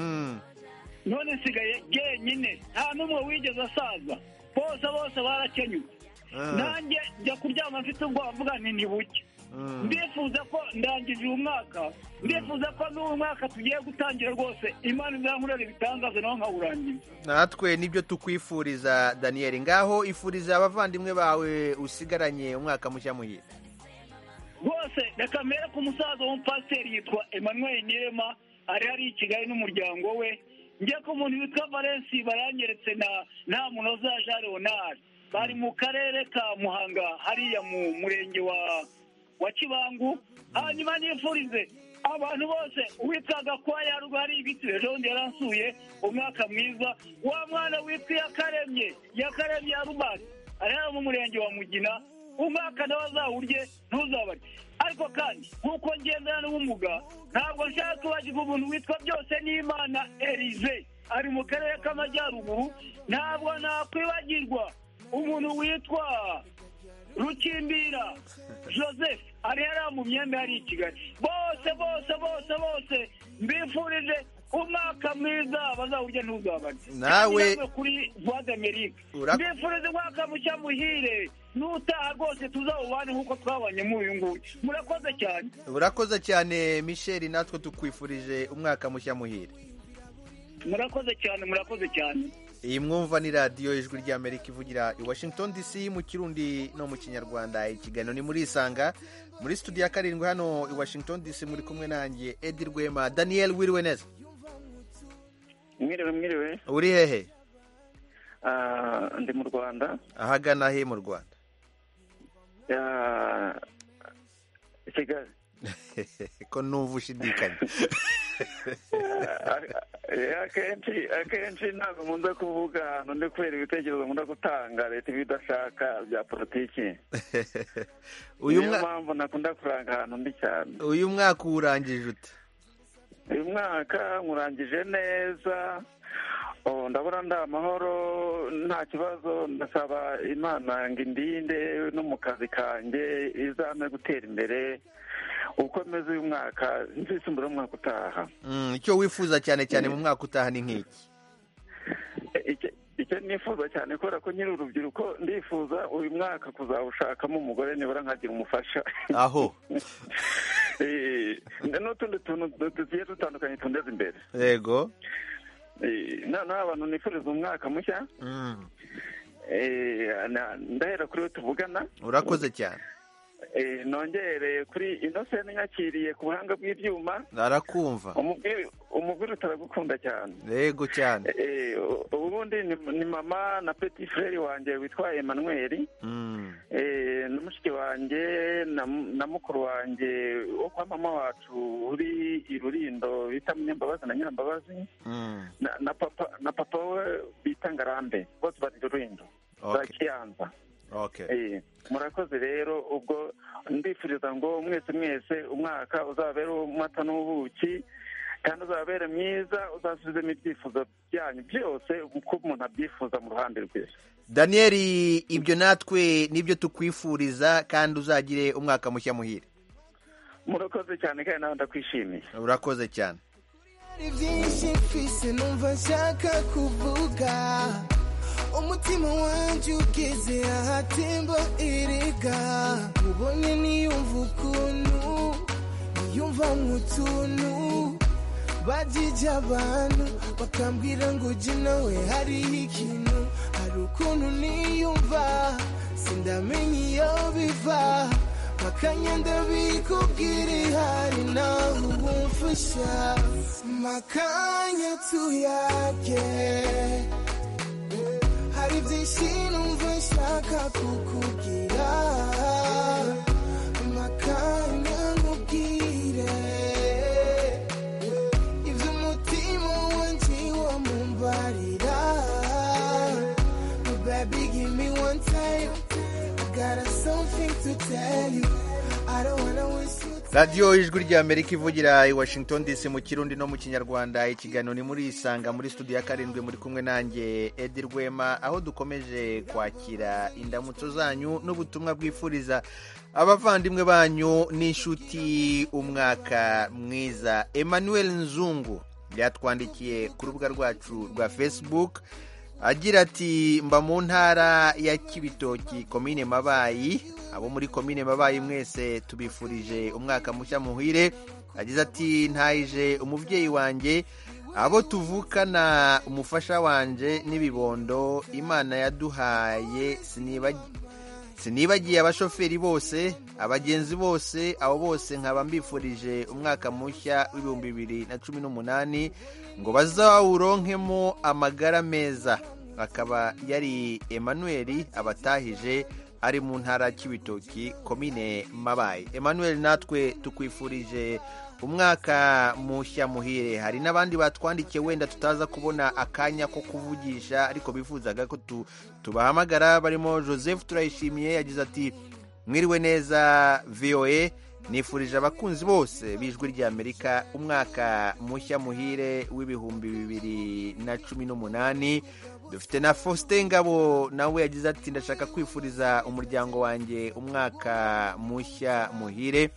none nsigaye jyenyine nta n'umwe wigeze asaza bose bose barakenyuye nanjye njya kuryama mfite ubwoba mvuga nti ntibuke ndifuza ko ndangije uyu mwaka ndifuza ko n'uyu mwaka tugiye gutangira rwose imana izankorera ibitangaza nawe nkawurangiza natwe nibyo tukwifuriza daniel ngaho ifuriza abavandimwe bawe usigaranye umwaka mushya muhire rwose reka mbere ku musaza w'umupasiteri yitwa emmanuel nirema ari hari i kigali n'umuryango we njye ku muntu witwa valensi baranyeretse na nta munoza jean leonard bari mu karere ka muhanga hariya mu murenge wa wa kibangu hanyuma nifurize abantu bose uwitwaga kwa yarwa hari ibiti ejo bundi yaransuye umwaka mwiza wa mwana witwa yakaremye yakaremye ya rubasi ari hano mu murenge wa mugina umwaka nawe azawurye ntuzabare ariko kandi nk'uko ngendana n'ubumuga ntabwo nshaka kwibagirwa umuntu witwa byose n'imana erize ari mu karere k'amajyaruguru ntabwo nakwibagirwa umuntu witwa rukimbira joseph ari hariya mu myenda hari i kigali bose bose bose bose mbifurije umwaka mwiza bazawurya ntuzabane nawe kuri voix d'amerique mbifurije umwaka mushya muhire n'utaha rwose tuzawubane nk'uko twabanye muri uyu nguyu murakoze cyane urakoze cyane michel natwe tukwifurije umwaka mushya muhire murakoze cyane murakoze cyane iyi mwumva ni radiyo ijwi ry'amerika ivugira i washington dc mu kirundi no mu kinyarwanda ikiganiro ni muri isanga muri studio ya karindwi hano i washington dc muri kumwe nanjye edi rwema daniel wiriwe neza mwiriwe mwiriwe uri hehe ndi mu rwanda ahagana he mu rwanda kigali ko numva ushidikanya akenshi akenshi ntabwo nkunda kuvuga ahantu ndi kubera ibitekerezo nkunda gutanga leta iba idashaka bya politiki niyo mpamvu nakunda kuranga ahantu ndi cyane uyu mwaka uwurangije ute uyu mwaka nkurangije neza ndabona ndi amahoro nta kibazo ndasaba imana ngo indinde no mu kazi kanjye izame gutera imbere uko meze uyu mwaka nzisumbura umwaka utaha Mm, icyo wifuza cyane cyane mu mwaka utaha ni nk'iki Icyo- icyo nifuza cyane kubera ko nyiri urubyiruko ndifuza uyu mwaka kuzawushakamo umugore nibura nkagira umufasha aho Eh, n'utundi tuntu du- tugiye dutandukanye tundeza imbere yego Eh, noneho abantu nifuriza umwaka mushya Mm, Eh, na- ndahera kuri we tuvugana urakoze cyane Eh, nongere kuri innocent nyakiriye ku buhanga bw'ibyuma arakumva umubwire umubwire utaragukunda cyane yego cyane Eh, u- ubundi ni, ni mama na petit frere wanjye witwa Emmanuel Mm, eh, na mushiki wanjye na, na mukuru wanjye wo kwa mama wacu uri i Rurindo bita Munyambabazi na Nyirambabazi mm, na, na papa na papa we bita Ngarambe bose bari i Rurindo za Okay. Kiyanza okay Eh, murakoze rero ubwo ndifuriza ngo mwese mwese umwaka uzabere umwata n'ubuki kandi uzabere mwiza uzasubizemo ibyifuzo byanyu byose uko umuntu abyifuza mu ruhande rwe daniyeli ibyo natwe nibyo tukwifuriza kandi uzagire umwaka mushya muhire murakoze cyane kandi nawe ndakwishimiye urakoze cyane hari byinshi mfise numva nshaka kuvuga umutima wanjye ugeze ahatemba erega ubonye niyumva ukuntu niyumva nk'utuntu bajije abantu bakambwira ngo jye nawe hariho ikintu hari ukuntu niyumva sindamenya iyo biva makanya ndabikubwira ihari nawe ubumfasha makanya tuyage hari byinshi numva nshaka kukubwira makanya nkubwire ibyo umutima wanjye wamumbarira baby give me one time I got something to tell you I don't wanna waste your radiyo ijwi ry'amerika ivugira i washington dc mu kirundi no mu kinyarwanda ikiganiro ni muri isanga muri studio ya karindwi muri kumwe nanjye edi rwema aho dukomeje kwakira indamutso zanyu n'ubutumwa bwifuriza abavandimwe banyu n'inshuti umwaka mwiza emmanuel nzungu byatwandikiye ku rubuga rwacu rwa facebook agira ati mba mu ntara ya kibitoki komine mabayi abo muri komine mabayi mwese tubifurije umwaka mushya muhire agize ati ntayije umubyeyi wanjye abo tuvukana umufasha wanjye n'ibibondo imana yaduhaye sinibagi- sinibagiye abashoferi bose abagenzi bose abo bose nkaba mbifurije umwaka mushya w'ibihumbi bibiri na cumi n'umunani ngo bazawuronkemo amagara meza akaba yari emmanuel abatahije ari mu ntara y'ibitoki komine mabaye emmanuel natwe tukwifurije umwaka mushya muhire hari n'abandi batwandikiye wenda tutaza kubona akanya ko kuvugisha ariko bifuzaga ko tu- tubahamagara barimo joseph turayishimiye yagize ati mwiriwe neza voa nifurije abakunzi bose b'ijwi ry'amerika umwaka mushya muhire w'ibihumbi bibiri na cumi n'umunani dufite na faustin ngabo nawe yagize ati ndashaka kwifuriza umuryango wanjye umwaka mushya muhire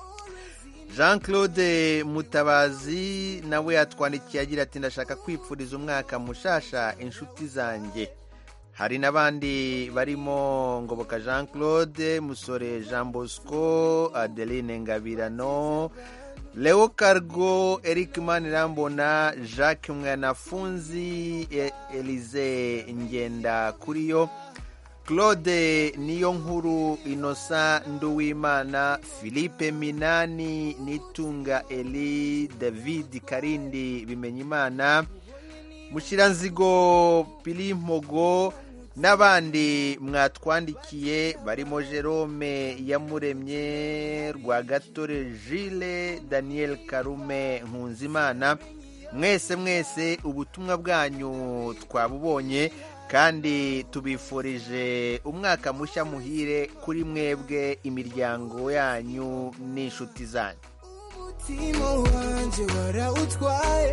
jean claude mutabazi nawe yatwandikiye agira ati ndashaka kwifuriza umwaka mushasha inshuti zanjye hari n'abandi barimo ngoboka jean claude musore jean bosco adeline ngabirano leo cargo eric manirambona jacques mwanafunzi E- elize ngenda kuriyo claude niyo nkuru inosa nduwimana philippe minani nitunga eli david karindi bimenyimana mushiranzigo pilimpogo n'abandi mwatwandikiye barimo jerome yamuremye rwagatore jile daniel karume nkunzimana mwese mwese ubutumwa bwanyu twabubonye kandi tubifurije umwaka mushya muhire kuri mwebwe imiryango yanyu n'inshuti zanyu umutima wanjye warawutwaye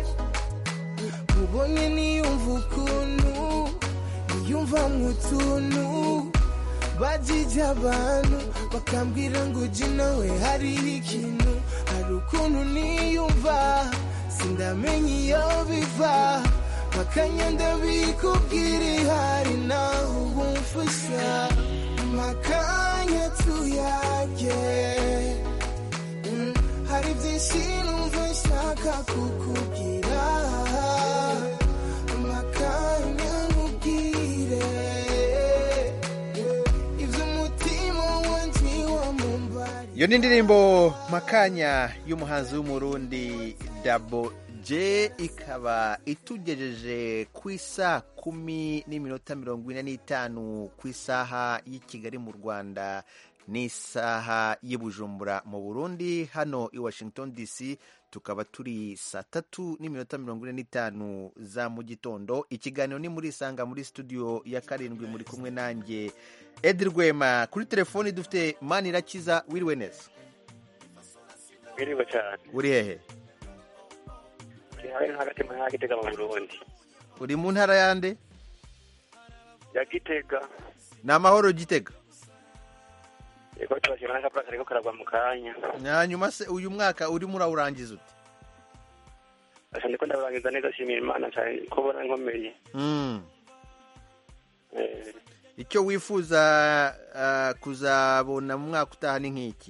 ubonye niyumva ukuntu niyumva nk'utuntu bajije abantu bakambwira ngo ujye nawe hariho ikintu hari ukuntu niyumva sindamenya iyo biva makanya ndabikubwira ihari nawe ubumfasha makanya tuyage Mm, hari byinshi numva nshaka kukubwira makanya nkubwire ibyo umutima wanjye wamumbari iyo ni indirimbo makanya y'umuhanzi w'umurundi dabo J ikaba itugejeje ku isaa kumi n'iminota mirongo ine n'itanu ku isaha y'i Kigali mu Rwanda n'isaha y'i Bujumbura mu Burundi hano i Washington DC tukaba turi saa tatu n'iminota mirongo ine n'itanu za mu gitondo ikiganiro ni muri isanga muri studio ya karindwi muri kumwe nanjye Edi Rwema kuri telefoni dufite Manirakiza wiriwe neza Mwiriwe cyane uri hehe Ndi hamwe no hagati mu ntara ya Gitega mu Burundi uri mu ntara yande ya Gitega ni amahoro gitega yego tubashima n'akapura kariko karagwa mu kanya hanyuma se uyu mwaka urimo urawurangiza ute asa ndiko ndaburangiza neza shimira imana cyane ko ubona nkomeye Mm. Eh, icyo wifuza ah, kuzabona mu mwaka utaha ni nk'iki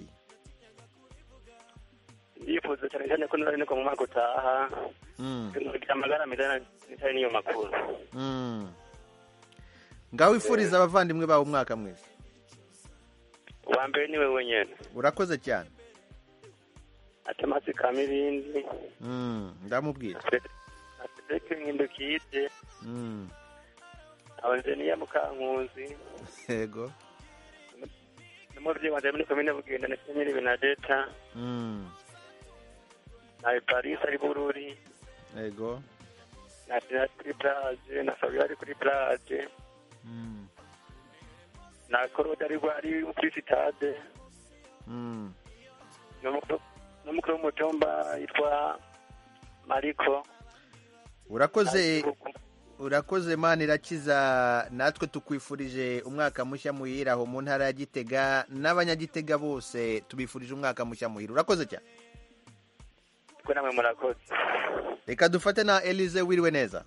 ndifuza cyane cyane ko nari niko mu mwaka utaha Mm. kugira amagara meza n'itari niyo makuru Mm. ngaho wifuriza abavandimwe bawe umwaka mwiza uwa mbere niwe wenyene urakoze cyane atemasi kama ibindi Mm, ndamubwira atereke nk'indukide Mm. abazeniya mukankuzi yego n'umuvyeyi wanje muri komine bugenda ndetse nyiri benadeta Mm. na paris ari bururi yego na Sina kuri plage na Fabio ari kuri plage Mm. na Korode ari ari kuri sitade Mm. n'umukuru n'umukuru w'umutumba yitwa Mariko urakoze urakoze mani irakiza natwe tukwifurije umwaka mushya muhira aho mu ntara ya gitega n'abanyagitega bose tubifurije umwaka mushya muhira urakoze cyane twe namwe murakoze reka dufate na elize wiriwe neza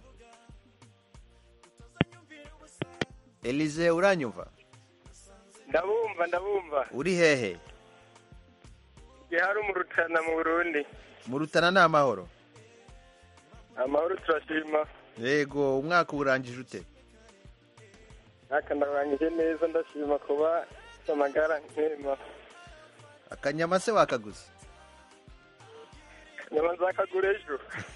elize uranyumva ndabumva ndabumva uri hehe igihe hari umurutana mu burundi mu rutana ni amahoro amahoro turashima yego umwaka urangije ute ntaka ndarangije neza ndashima kuba mfite amagara nkema akanyama se wakaguze nyama nzakagura ejo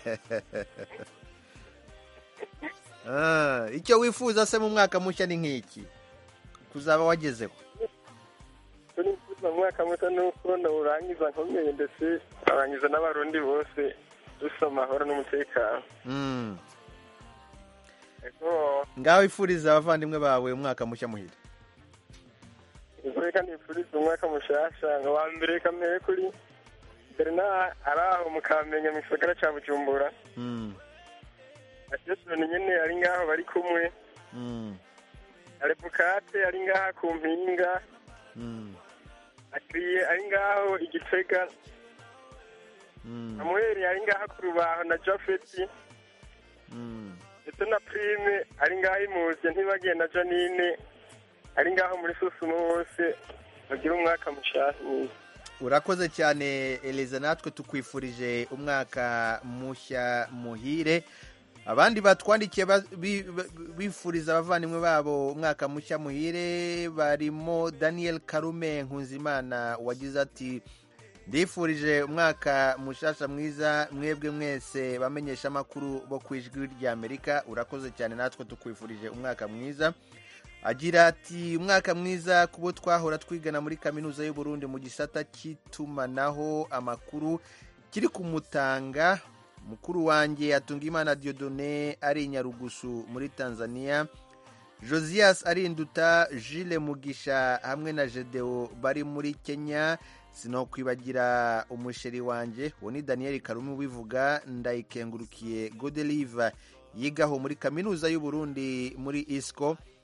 Ah, icyo wifuza se mu mwaka mushya ni nk'iki kuzaba wagezeho icyo nifuza mu mwaka muto ni uko ndawurangiza nkomeye ndetse arangiza n'abarundi bose dufite amahoro n'umutekano Mm. ego ngaho wifuriza abavandimwe bawe umwaka mushya muhira ego reka nifuriza umwaka mushasha ngo wa mbere kamere kuri bernard ari aho mu kamenya mu gisagara cya bujumbura Mm. ajesoni nyene ari ngaho bari kumwe Mm. arebukate ari ngaha ku mpinga Mm. akiriye ari ngaho igitega Mm. samuel ari ngaha ku rubaho na jafeti Mm. ndetse na prime ari ngaho imuzi ntibagiye na janine ari ngaho muri susumo bose bagira umwaka mushasha mwiza urakoze cyane eliza natwe tukwifurije umwaka mushya muhire abandi batwandikiye ba- bi- ba- bifuriza abavandimwe babo umwaka mushya muhire barimo daniel karume nkunzimana wagize ati ndifurije umwaka mushasha mwiza mwebwe mwese bamenyesha amakuru bo ku ijwi ry'amerika urakoze cyane natwe tukwifurije umwaka mwiza agira ati umwaka mwiza ku bo twahora twigana muri kaminuza y'u Burundi mu gisata cy'itumanaho amakuru kiri kumutanga mukuru wanjye atunga imana diodone ari i nyarugusu muri tanzania josias arinduta jile mugisha hamwe na jedeo bari muri kenya sinokwibagira umusheri wanjye uwo ni daniel karume ubivuga ndayikengurukiye godelive yigaho muri kaminuza y'u Burundi muri isco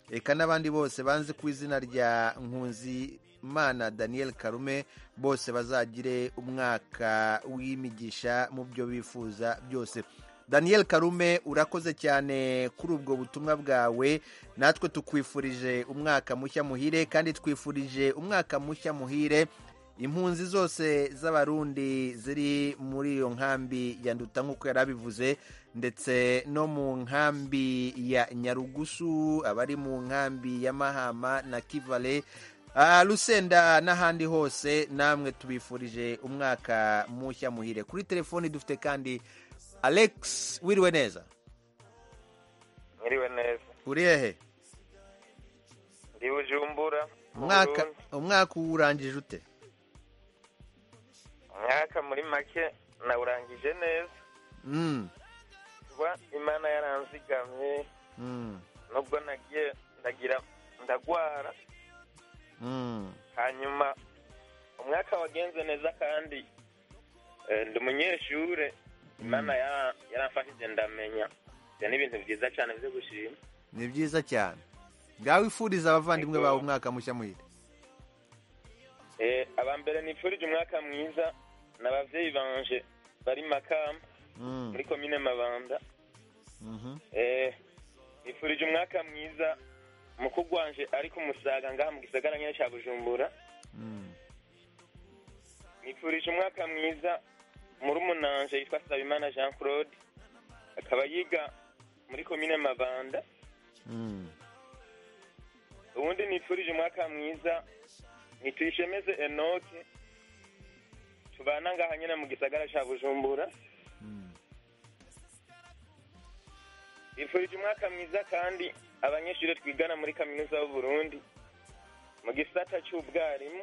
reka n'abandi bose banze ku izina rya nkunzimana daniel karume bose bazagire umwaka w'imigisha mu byo bifuza byose daniel karume urakoze cyane kuri ubwo butumwa bwawe natwe tukwifurije umwaka mushya muhire kandi twifurije umwaka mushya muhire impunzi zose z'abarundi ziri muri iyo nkambi ya nduta nk'uko yari abivuze ndetse no mu nkambi ya nyarugusu abari mu nkambi ya mahama na kivale rusenda n'ahandi hose namwe tubifurije umwaka mushya muhire kuri telefoni dufite kandi alex wiriwe neza mwiriwe neza uri hehe ndi bujumbura umwaka umwaka uwurangije ute umwaka muri make nawurangije neza kuba imana yaranzigamye nubwo nagiye ndagira ndagwara hanyuma umwaka wagenze neza kandi ndi umunyeshure imana yaramfashije ndamenya ibyo ni ibintu byiza cyane byo gushima ni byiza cyane ngaho wifuriza abavandimwe bawe umwaka mushya muhire aba mbere nifurije umwaka mwiza ni ababyeyi banje bari makamba muri komine mabanda nifurije umwaka mwiza mukuru wanje ari ku musaga ngaha mu gisagara nyine cya bujumbura nifurije umwaka mwiza muri umunanje yitwa sabimana jean claude akaba yiga muri komine mabanda ubundi nifurije umwaka mwiza nituyishemeze enoke tubana ngaha nyine mu gisagara cya bujumbura nifurije umwaka mwiza kandi abanyeshuri twigana muri kaminuza y'u Burundi mu gisata cy'ubwarimu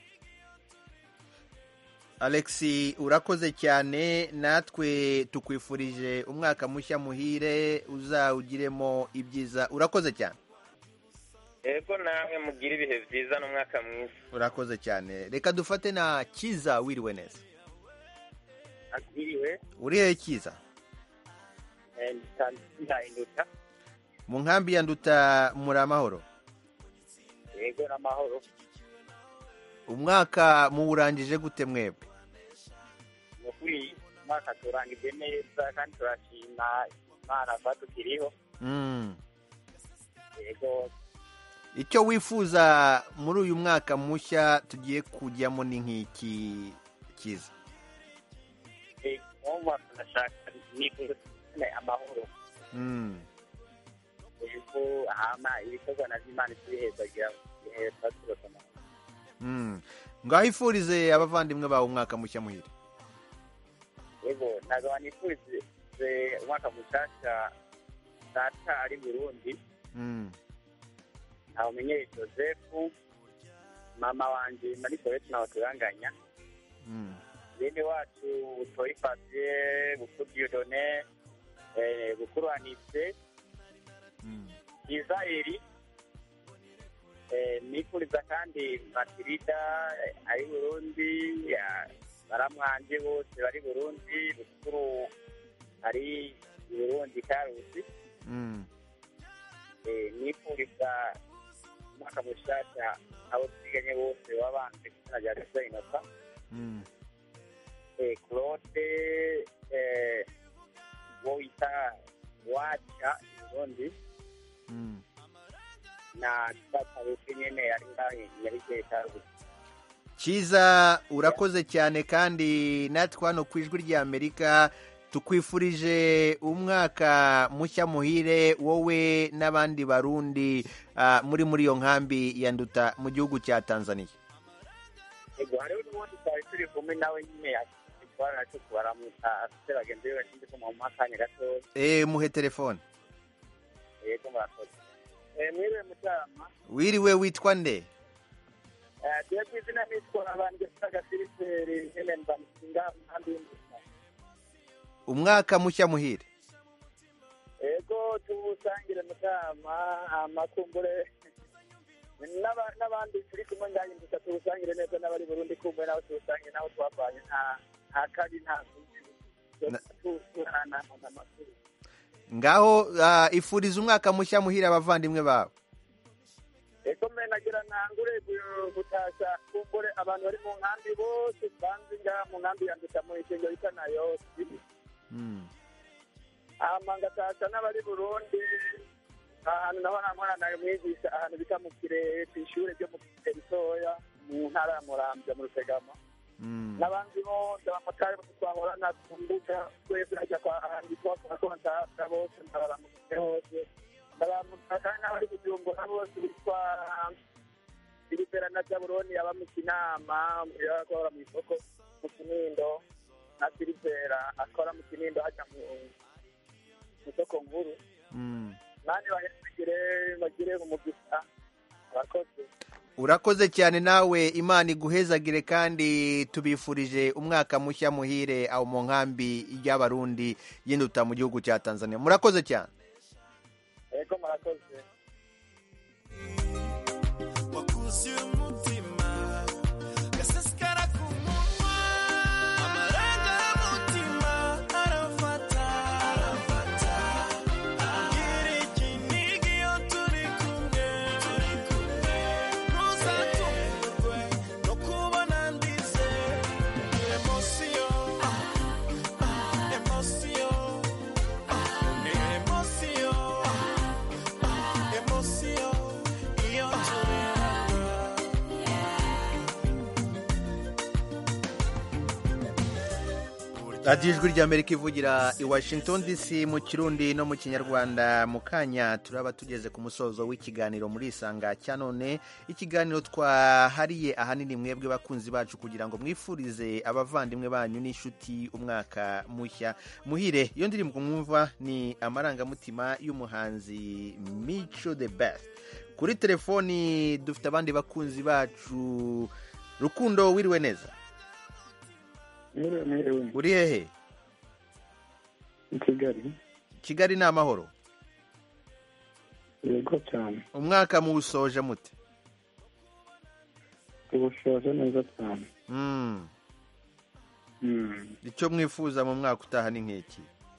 alex urakoze cyane natwe tukwifurije umwaka mushya muhire uzawugiremo ibyiza urakoze cyane yego namwe mugire ibihe byiza n'umwaka mwiza urakoze cyane reka dufate na kiza wiriwe neza akiriwe uri hehe kiza ndahinduka mu nkambi ya nduta muri amahoro yego n'amahoro umwaka muwurangije gute mwebwe ni ukuri umwaka turangije neza kandi turashima imana kuba tukiriho yego icyo wifuza muri uyu mwaka mushya tugiye kujyamo ni nk'iki kiza umwaka turashaka nifuza amahoro yego hama ibikorwa na by'imana tubiheza kugira ngo ibihe tuba amahoro ngaho ifurize abavandimwe bawe umwaka mushya muhire yego ntabwo nifurize umwaka mushyashya data ari burundi ntawumenyeye joseph mama wanjye muri soreti nawe turanganya bene wacu butoyi fabie bukuru diodone bukuru anise israeli nifuriza kandi matirida ari burundi baramwanje bose bari burundi bukuru ari burundi karusi nifuriza umwaka mushasha abo twiganye bose babanje kuzina rya resa inota claude wo wita waca burundi na tatarusi nyene ari ngaho nyarigeye karusi cyiza urakoze cyane kandi natwe hano ku ijwi ry'amerika tukwifurije umwaka mushya muhire wowe n'abandi barundi muri muri iyo nkambi ya nduta mu gihugu cya tanzania yego hariho n'ubundi twari turi kumwe nawe nyine twari nacyo kubaramutsa afite bagenzi be bashinzwe kumuha akanya gatoya eee muhe telefone yego murakoze mwiriwe mutarama wiriwe witwa nde tuye ku izina nitwa abantu gasa filiperi nyine mbamusinga nkambi y'induta umwaka mushya muhire yego tuwusangire mutama amakumbure n'abandi turi kumwe ngaho induta tuwusangire neza n'abari burundi kumwe nabo tuwusangire naho twavanye nta kabi nta ngaho ifuriza umwaka mushya muhire abavandimwe bawe ntangure gu- gutasha kumbure abantu bari mu nkambi bose banzi ngaha mu nkambi ya nduta mu ishengo bita na yose hama ngatasha n'abari burundi ahantu naho namwana nayo mwigisha ahantu bita mu kirehe ku ishure ryo mu kirehe ritoya mu ntara ya muramvya mu rutegama n'abandi bose abamotari bose twahorana ku mbuga twese hajya kwa ahandi twakontakta bose ndabaramukije hose ndabaramukije kandi n'abari kujumbura bose bitwa filipera na jaburoni aba mu kinama akora mu isoko mu kinindo na filipera akora mu kinindo hajya mu mu isoko nkuru nani bahesagire bagire umugisha abakozi urakoze cyane nawe imana iguhezagire kandi tubifurije umwaka mushya muhire aho mu nkambi y'abarundi y'induta mu gihugu cya tanzania murakoze cyane ego murakoze wakuzuye umutima gasesekara ku munwa amarangamutima arafata arafata gira ikinigi iyo turi kumwe turi kumwe ntuzatungurwe no kubona ndize emosiyo emosiyo ni emosiyo emosiyo iyo turi radiyo ijwi ry'amerika ivugira i washington dc mu kirundi no mu kinyarwanda mu kanya turaba tugeze ku musozo w'ikiganiro muri isanga cya none ikiganiro twahariye ahanini mwebwe bakunzi bacu kugira ngo mwifurize abavandimwe banyu n'inshuti umwaka mushya muhire iyo ndirimbo mwumva ni amarangamutima y'umuhanzi mico the best kuri telefoni dufite abandi bakunzi bacu rukundo wiriwe neza mwiriwe mwiriwe uri hehe i kigali kigali ni amahoro yego cyane umwaka muwusoje mute tuwushoje neza cyane Mm. Mm. icyo mwifuza mu mwaka utaha ni nk'iki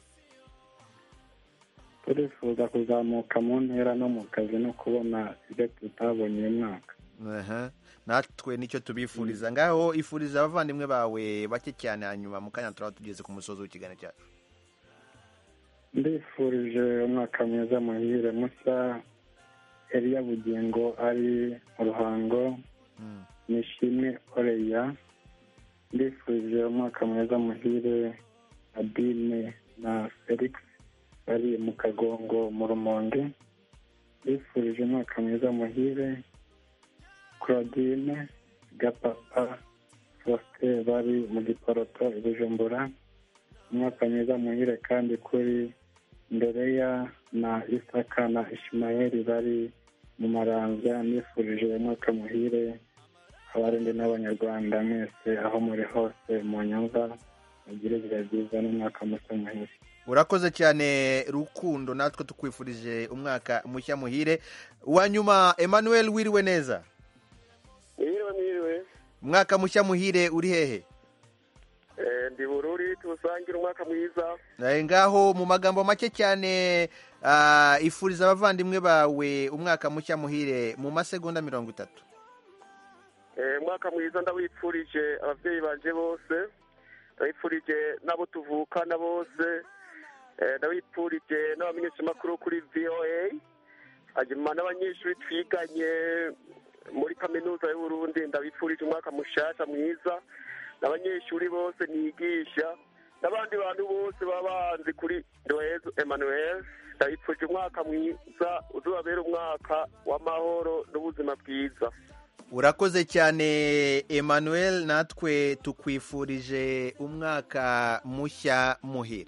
turifuza kuzamuka mu ntera no mu kazi no kubona ibyo tutabonye uyu mwaka Aha. natwe nicyo tubifuriza ngaho ifuriza abavandimwe bawe bake cyane hanyuma mu kanya turaba tugeze ku musozi w'ikiganiro cyacu ndifurije umwaka mwiza muhire mushya Eliya Bugingo ari mu ruhango nishimwe Oreya ndifurije umwaka mwiza muhire Adine na Felix bari mu kagongo mu rumonge ndifurije umwaka mwiza muhire Claudine Gapapa Faustin bari mu giporoto i Bujumbura umwaka mwiza muhire kandi kuri Ndereya na Isaka na Ishimayeli bari mu maranza nifurije umwaka muhire abarundi n'abanyarwanda mwese aho muri hose mu nyumva mugire ibihe byiza n'umwaka mushya muhire urakoze cyane rukundo natwe tukwifurije umwaka mushya muhire uwa nyuma emmanuel wiriwe neza mwiriwe mwiriwe umwaka mushya muhire uri hehe Eh, ndi bururi tuwusangire umwaka mwiza Eh, ngaho mu magambo make cyane ah, ifuriza abavandimwe bawe umwaka mushya muhire mu masegonda mirongo itatu Eh, umwaka mwiza ndawipfurije ababyeyi banje bose ndawipfurije n'abo tuvukana bose Eh, ndawipfurije n'abamenyeshamakuru kuri voa hanyuma n'abanyeshuri twiganye muri kaminuza y'uburundi ndabipfurije umwaka mushasha mwiza n'abanyeshuri bose nigisha n'abandi bantu bose baba banzi kuri ndohezo emmanuel ndabipfurije umwaka mwiza uzababera umwaka w'amahoro n'ubuzima bwiza urakoze cyane emmanuel natwe tukwifurije umwaka mushya muhire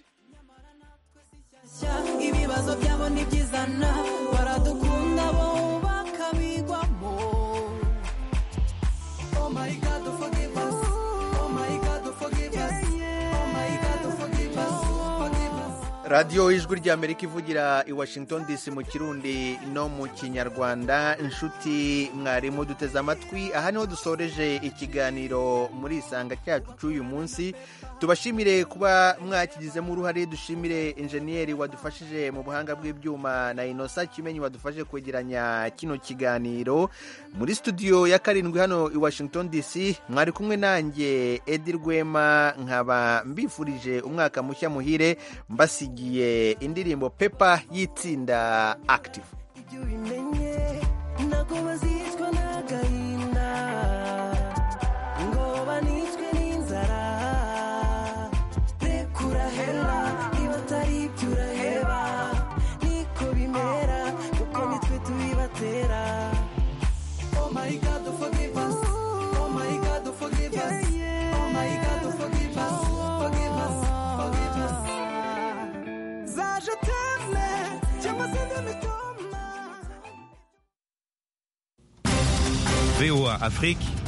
ibibazo byabo ntibyizana baradukunda bo bakabigwamo oh my god forgive us oh my god forgive us oh my god forgive us forgive us radiyo ijwi ry'amerika ivugira i washington dc mu kirundi no mu kinyarwanda inshuti mwarimu duteze amatwi aha niho dusoreje ikiganiro muri isanga cyacu cy'uyu munsi tubashimire kuba mwakigizemo uruhare dushimire injeniyeri wadufashije mu buhanga bw'ibyuma na inosa kimenyi wadufashe kwegeranya kino kiganiro muri studio ya karindwi hano i washington dc mwari kumwe nanjye edi rwema nkaba mbifurije umwaka mushya muhire mbasigiye indirimbo pepa y'itsinda active ibyo ubimenye ntabwo bazicwa n'agahinda ngo banicwe n'inzara rekura hera niba atari ibyo uraheba niko bimera kuko nitwe tubibatera oh my god forgive us oh my god forgive us oh my god forgive us forgive us forgive us zaje teme cyangwa se ndimitoma VOA Afrique,